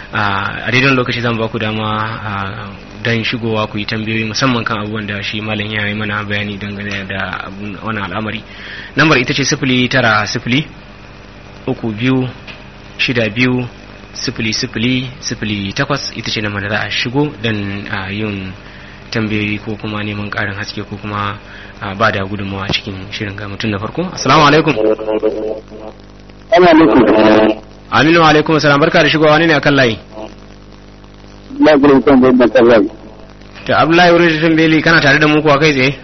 a daidai lokaci zan ba ku dama a, don shigowa ku yi tambayoyi musamman kan abubuwan da shi malam ya yi mana bayani dangane da abun- wannan al'amari lambar ita ce sifili tara sifili uku biyu shida biyu sifili sifili sifili takwas ita ce lambar da za a shigo don a, yin tambayoyi ko kuma neman ƙarin haske ko kuma a, ba da gudunmawa cikin shirin ga mutum na farko assalamu alaikum Ana nufin aminu wa alaikum salam barka da shigowa wani ne akan layi na gurin kan bai da kallon. to abdullahi wurin tambeli kana tare da mu kuwa kai tsaye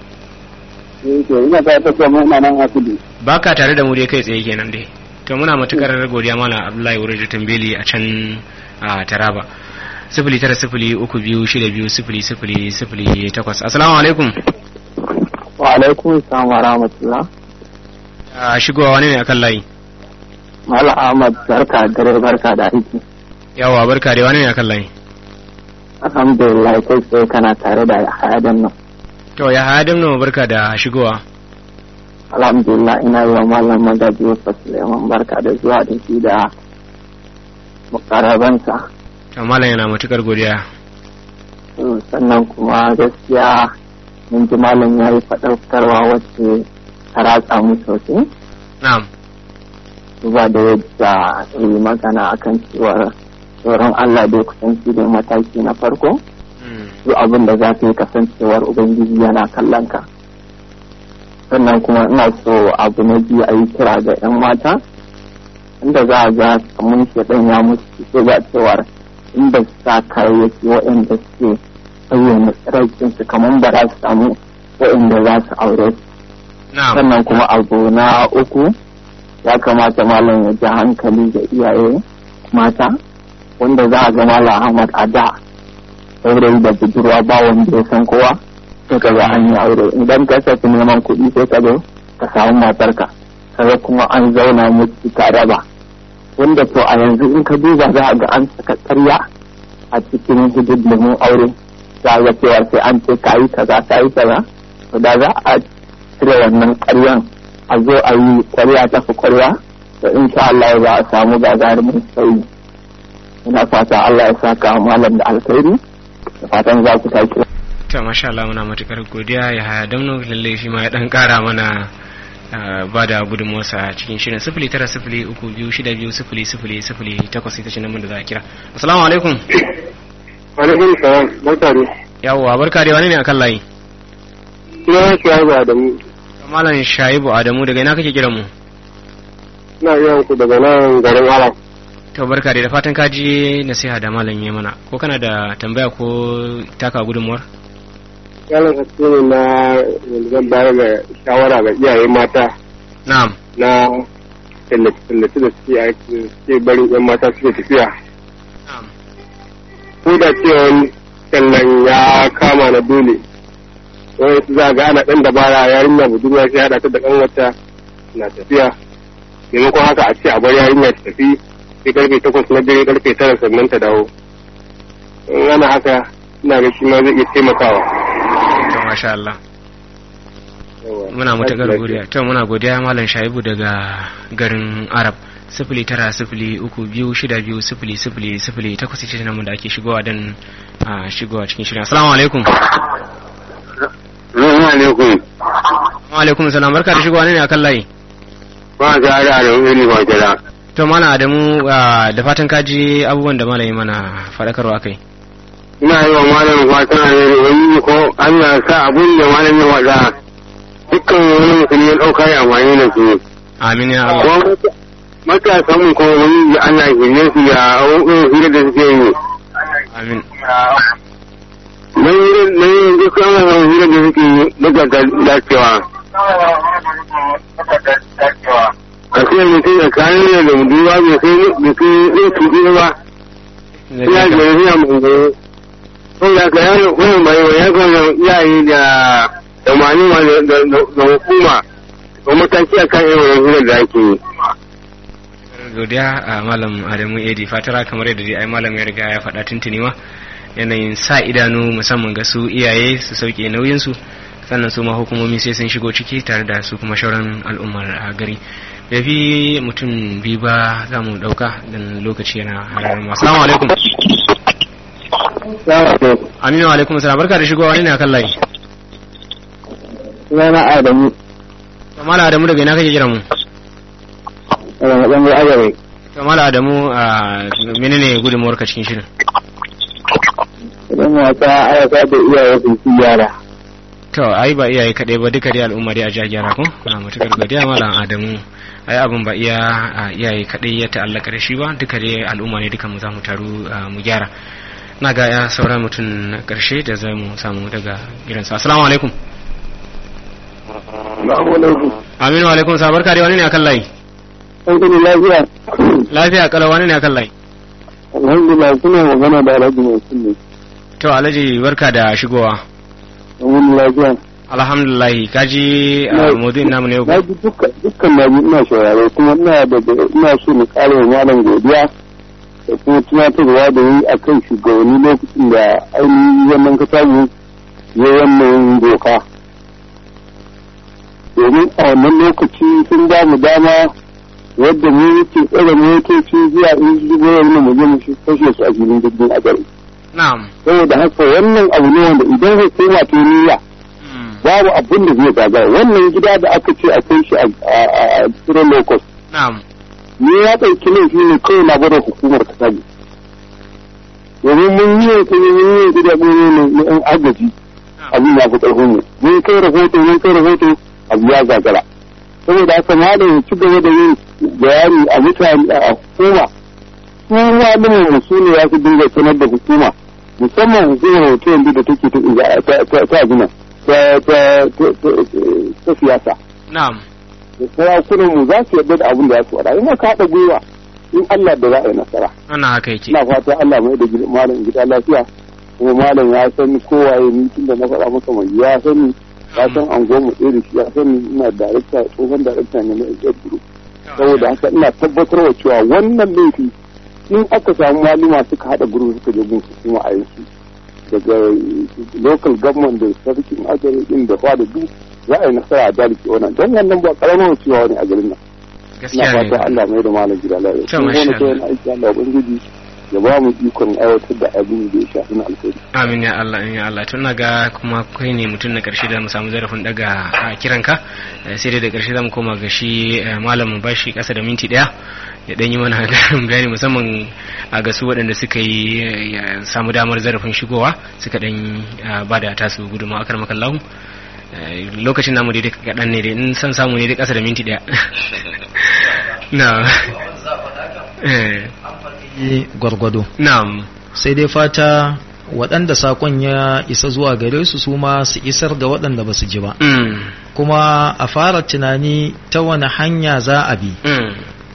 Yake ina ta ta kuma ina nan a kudu. baka tare da mu dai kai tsaye kenan dai to muna matukar godiya mana abdullahi wurin da tambeli a can a taraba sifili tara sifili uku biyu shida biyu sifili sifili sifili takwas assalamu alaikum Wa alaikum salam wa rahmatullah. a shigowa wani ne akan layi Mala Ahmad barka da dare barka da aiki. yawa barka dai wani ne akan layi Alhamdulillah kai tsaye kana tare da hayadan nan. to ya haya damno barka da shigowa Alhamdulillah ina yi wa malam magaji wasu Suleiman barka da zuwa da shi da mukarabansa. to malam yana matukar godiya Mm, Sannan kuma gaskiya mun ji malam ya yi faɗaukarwa wacce ta ratsa mu sosai. na'am duba da yadda yi magana akan cewar tsoron Allah da kusanci da mataki na farko Mm, duk abin da za ka yi kasancewar Ubangiji yana kallon ka sannan kuma ina so abu na biyu a yi kira ga 'yan mata inda za a ga kamun shaɗan ya musu so ga cewar inda su sa kayayyaki waɗanda suke bayyana tsiraicinsu kamar ba za su samu waɗanda za su aure su na'am sannan kuma abu na uku ya kamata malam ya ji hankali ga iyaye mata wanda za a ga malam ahmad a da saurayi da budurwa ba wanda ya san kowa sai ka ga an yi aure idan ka tafi neman kuɗi sai ka zo ka samu matarka kaga kuma an zauna musu tare ba wanda to a yanzu in ka duba za a ga an saka ƙarya a cikin hidindimin aure za a ga cewa sai an ce ka yi kaza ka yi kaza to da za a cire wannan ƙaryan a zo a yi ƙwarya ta fi ƙwarya da insha Allah za a samu gagarumin sauyi ina fata Allah ya saka malam da alkhairi da fatan za ku tashi to masha Allah muna matukar godiya ya haya damno lalle shi ma ya dan kara mana ba da gudunmuwarsa cikin shirin sifili tara sifili uku biyu shida biyu sifili sifili sifili takwas ita ce nan da za a kira assalamu alaikum alaikum salam barka ne yawwa barka da wani ne akan layi ina shaibu adamu malam shaibu adamu daga ina kake kiran mu ina yawan ku daga nan garin alam to barka da fatan ka ji nasiha da malam ya mana ko kana da tambaya ko taka gudunmuwar yalan haske ne na zan bayar da shawara ga iyaye mata na'am na tallace-tallace da suke aiki suke barin yan mata suke tafiya na'am ko da cewa tallan ya kama na dole wani su za ga ana ɗan dabara yarinya budurwa sai haɗa ta da ɗan wata na tafiya maimakon haka a ce a bar yarinya ta tafi sai karfe takwas na dare karfe tara sannan ta dawo in ana haka ina ga shi ma zai iya taimakawa to masha Allah muna matakar godiya to muna godiya malam shaibu daga garin arab sifili tara sifili uku biyu shida biyu sifili sifili sifili takwas ita ce da ake shigowa don a shigowa cikin shirin assalamu alaikum Assalamu alaikum. wa alaikum salam barka da shigowa ne ne akan layi Ba ta da da wani ba jira. to malam adamu da fatan ka ji abubuwan da malami mana faɗakarwa kai Ina yi wa malam fatan alheri wani ko Allah ya sa abin da malam ya wada dukkan wani musulmi ya ɗauka ya amfani da su. amin ya Allah Kuma matasan mu ko wani ya Allah ya shirye su ya abubuwan hira da suke yi. amin Nan yi nan yi dukkan wani hira da suke yi daga dacewa. A ce mutum ya kayan da mutuwa bai kai bai kai yin tuɗi ba. Ina da yanzu a mangaye. Ko ya ka yaro kuma mai wa ya kan iyaye da da malama da da hukuma ko mataki akan irin wannan hirar da ake yi. godiya a malam adamu edi fatara kamar yadda dai ai malam ya riga ya faɗa tuntuni ma yanayin sa idanu musamman ga su iyaye su sauke nauyinsu sannan su ma hukumomi sai sun shigo ciki tare da su kuma shauran al'ummar a gari ya fi mutum biyu ba za mu ɗauka don lokaci yana harar masu salamu alaikum aminu alaikum salam barka da shigowa wani ne akan layi sunana Adamu mala adamu daga ina kake kira mu daga matsan arewa to mala adamu a menene gudunmuwar ka cikin shirin idan wata ayaka da iyaye su ci yara to ai ba iyaye kaɗai ba duka dai al'umma dai a ja gyara ko na matukar godiya malam adamu ai abin ba iya a iyaye kaɗai ya ta'allaka da shi ba duka dai al'umma ne duka mu za mu taru a, mu gyara na ga ya sauran mutum na ƙarshe da za mu samu daga gidansa assalamu alaikum aminu alaikum sa barka dai wani ne akan layi an gani lafiya lafiya kala wani ne akan layi alhamdulillah kuna magana da alhaji mai sunne to alhaji barka da shigowa an wani lafiya alhamdulillah kaji a maudu'in namu ne yau na ji dukkan dukkan na ji ina shaurare kuma ina da ina so mu kare wa malam godiya da kuma tunatarwa da yi a kan shugabanni lokacin da ainihin wannan katabu ya wannan doka domin a wannan lokaci sun ba mu dama wadda mu yake tsere motoci zuwa in shigo wani mu je mu kashe su a filin jirgin a gari na'am saboda haka wannan abu ne wanda idan hukuma ta yi niyya babu abin da zai gagara wannan gida da aka ce akwai shi a tsirin locus na'am ni ya ɗauki laifi ne kawai na bada hukumar ta sani domin mun yi yankin mun yi gida ne na yan agaji abin ya fi ƙarfin mu mun kai rahoto mun kai rahoto abu ya gagara saboda haka malam ya ci gaba da yin bayani a mutane a hukuma su malamin mu su ne ya fi dinga sanar da hukuma musamman hukumar hoton da take ta ta abin ta siyasa na'am da sarakunan mu za su yarda da abin da ya su wada in ka haɗa gwiwa in Allah da za a yi nasara wannan haka yake ina fata Allah mai da malam gida lafiya kuma malam ya san kowaye ni tunda na faɗa masa mai ya sani ya san an goma ɗaya da shi ya sani ina darakta tsohon darakta ne na Ejiyar Guru saboda haka ina tabbatarwa cewa wannan laifi in aka samu maluma suka haɗa guru suka je gun hukuma a yanzu daga local government da sarkin ajiyar din da fa da duk za a yi nasara a dalike wannan don wannan ba karamar cewa wani a garin nan ina gaskiya ne fata Allah mai da malam gida lafiya To, kun masha gona kai na aiki Allah ubangiji ya ba mu ikon aiwatar da abin da ya shafi na alkhairi amin ya Allah amin ya Allah tun na ga kuma kai ne mutum na karshe da mu samu zarafin daga a kiranka Eh, sai dai da karshe zamu koma ga shi eh, malam mu bashi kasa da minti daya ya dan yi mana garin bayani musamman a ga su waɗanda suka yi eh, ya samu damar zarafin shigowa suka dan ba da tasu gudunmawa akar makallahu Eh, lokacin namu dai kaɗan ne dai in san samu ne dai kasa da minti daya na eh, yi gwargwado na'am sai dai fata waɗanda sakon ya isa zuwa gare su su ma su isar ga waɗanda ba su ji ba mm, kuma a fara tunani ta wani hanya za a bi mm,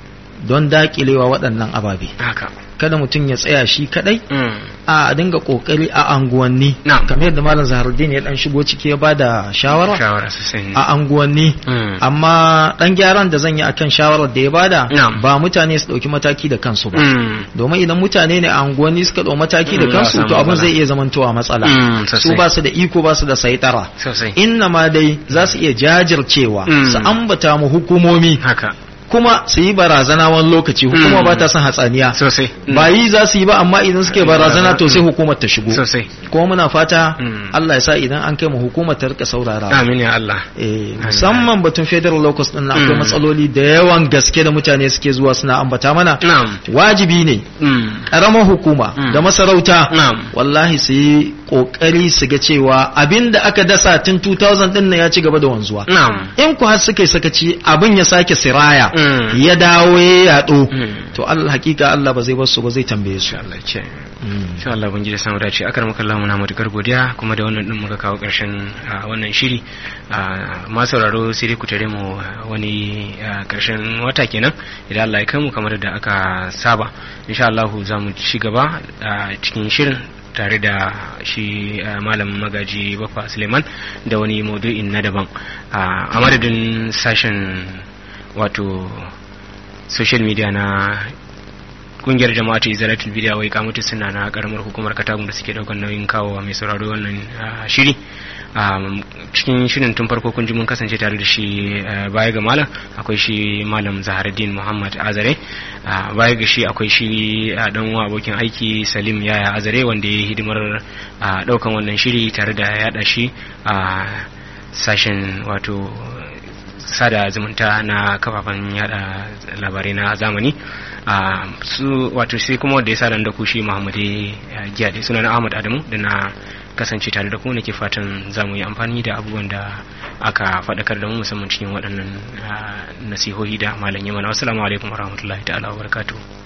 don daƙilewa waɗannan ababe haka kada mutum ya tsaya shi kadai mm, a dinga kokari a anguwanni Na'am. kamar yadda malam zaharuddin ya dan shigo ciki ya bada shawara shawara sosai ne a anguwanni Mm. amma dan gyaran da zan yi akan shawarar da ya bada Na'am. ba mutane su dauki mataki da kansu ba Mm. domin idan mutane ne a anguwanni suka dau mataki da Mm, za a kansu samu to abin matsala. zai iya zamantowa matsala Mm, sosai. su ba su da iko ba su da saitara sosai inna ma dai za su iya jajircewa Mm. su ambata mu hukumomi haka kuma su yi barazana wani lokaci hukuma Mm. ba ta son hatsaniya sosai Mm. ba yi za su yi ba amma idan suke barazana to sai hukumar ta shigo sosai kuma muna fata Mm. Allah ya sa idan an kai mu hukumar ta rika saurara amin ya Allah eh musamman batun federal locus din nan akwai Mm. matsaloli da yawan gaske da mutane suke zuwa suna ambata mana na'am wajibi ne Mm. karamar hukuma Mm. da masarauta na'am wallahi su yi kokari su ga cewa abinda aka dasa tun 2000 din nan ya ci gaba da wanzuwa na'am in ku har suka yi sakaci abin ya sake siraya Mm. ya dawo ya yaɗo Mm. to Allah hakika Allah ba zai bar su ba zai tambaye su insha Allah ce Mm. insha Allah ban ji da samu dace akar maka Allah muna matukar godiya kuma da wannan din muka kawo karshen ah, wannan shiri Ah, ma sauraro sai dai ku tare mu ah, wani ah, karshen wata kenan idan Allah ya kai mu kamar da aka saba insha Allah za mu ci gaba a cikin shirin tare da shi ah, malam magaji bafa suleiman da wani maudu'in na daban Ah, a madadin sashen wato social media na kungiyar jama'a ta izalatul bidiya wai kamutu suna na karamar hukumar katagun da suke daukar nauyin kawo mai sauraro wannan ah, shiri Um, cikin shirin tun farko kun ji mun kasance tare da shi ah, baya ga malam akwai shi malam zaharuddin muhammad azare Ah, baya ga shi akwai shi ah, dan uwa abokin aiki salim yaya azare wanda ya yi hidimar ah, daukan wannan shiri tare da yada shi a sashen wato sada zumunta na kafafen yada labarai na zamani a su wato sai kuma wanda ya sa da ku shi muhammadu giya da suna na ahmad adamu da na kasance tare da ku nake fatan za mu yi amfani da abubuwan da aka faɗakar da mu musamman cikin waɗannan ah, nasihohi da malam yamana wasu alaikum warahmatullahi ta'ala wa barakatuhu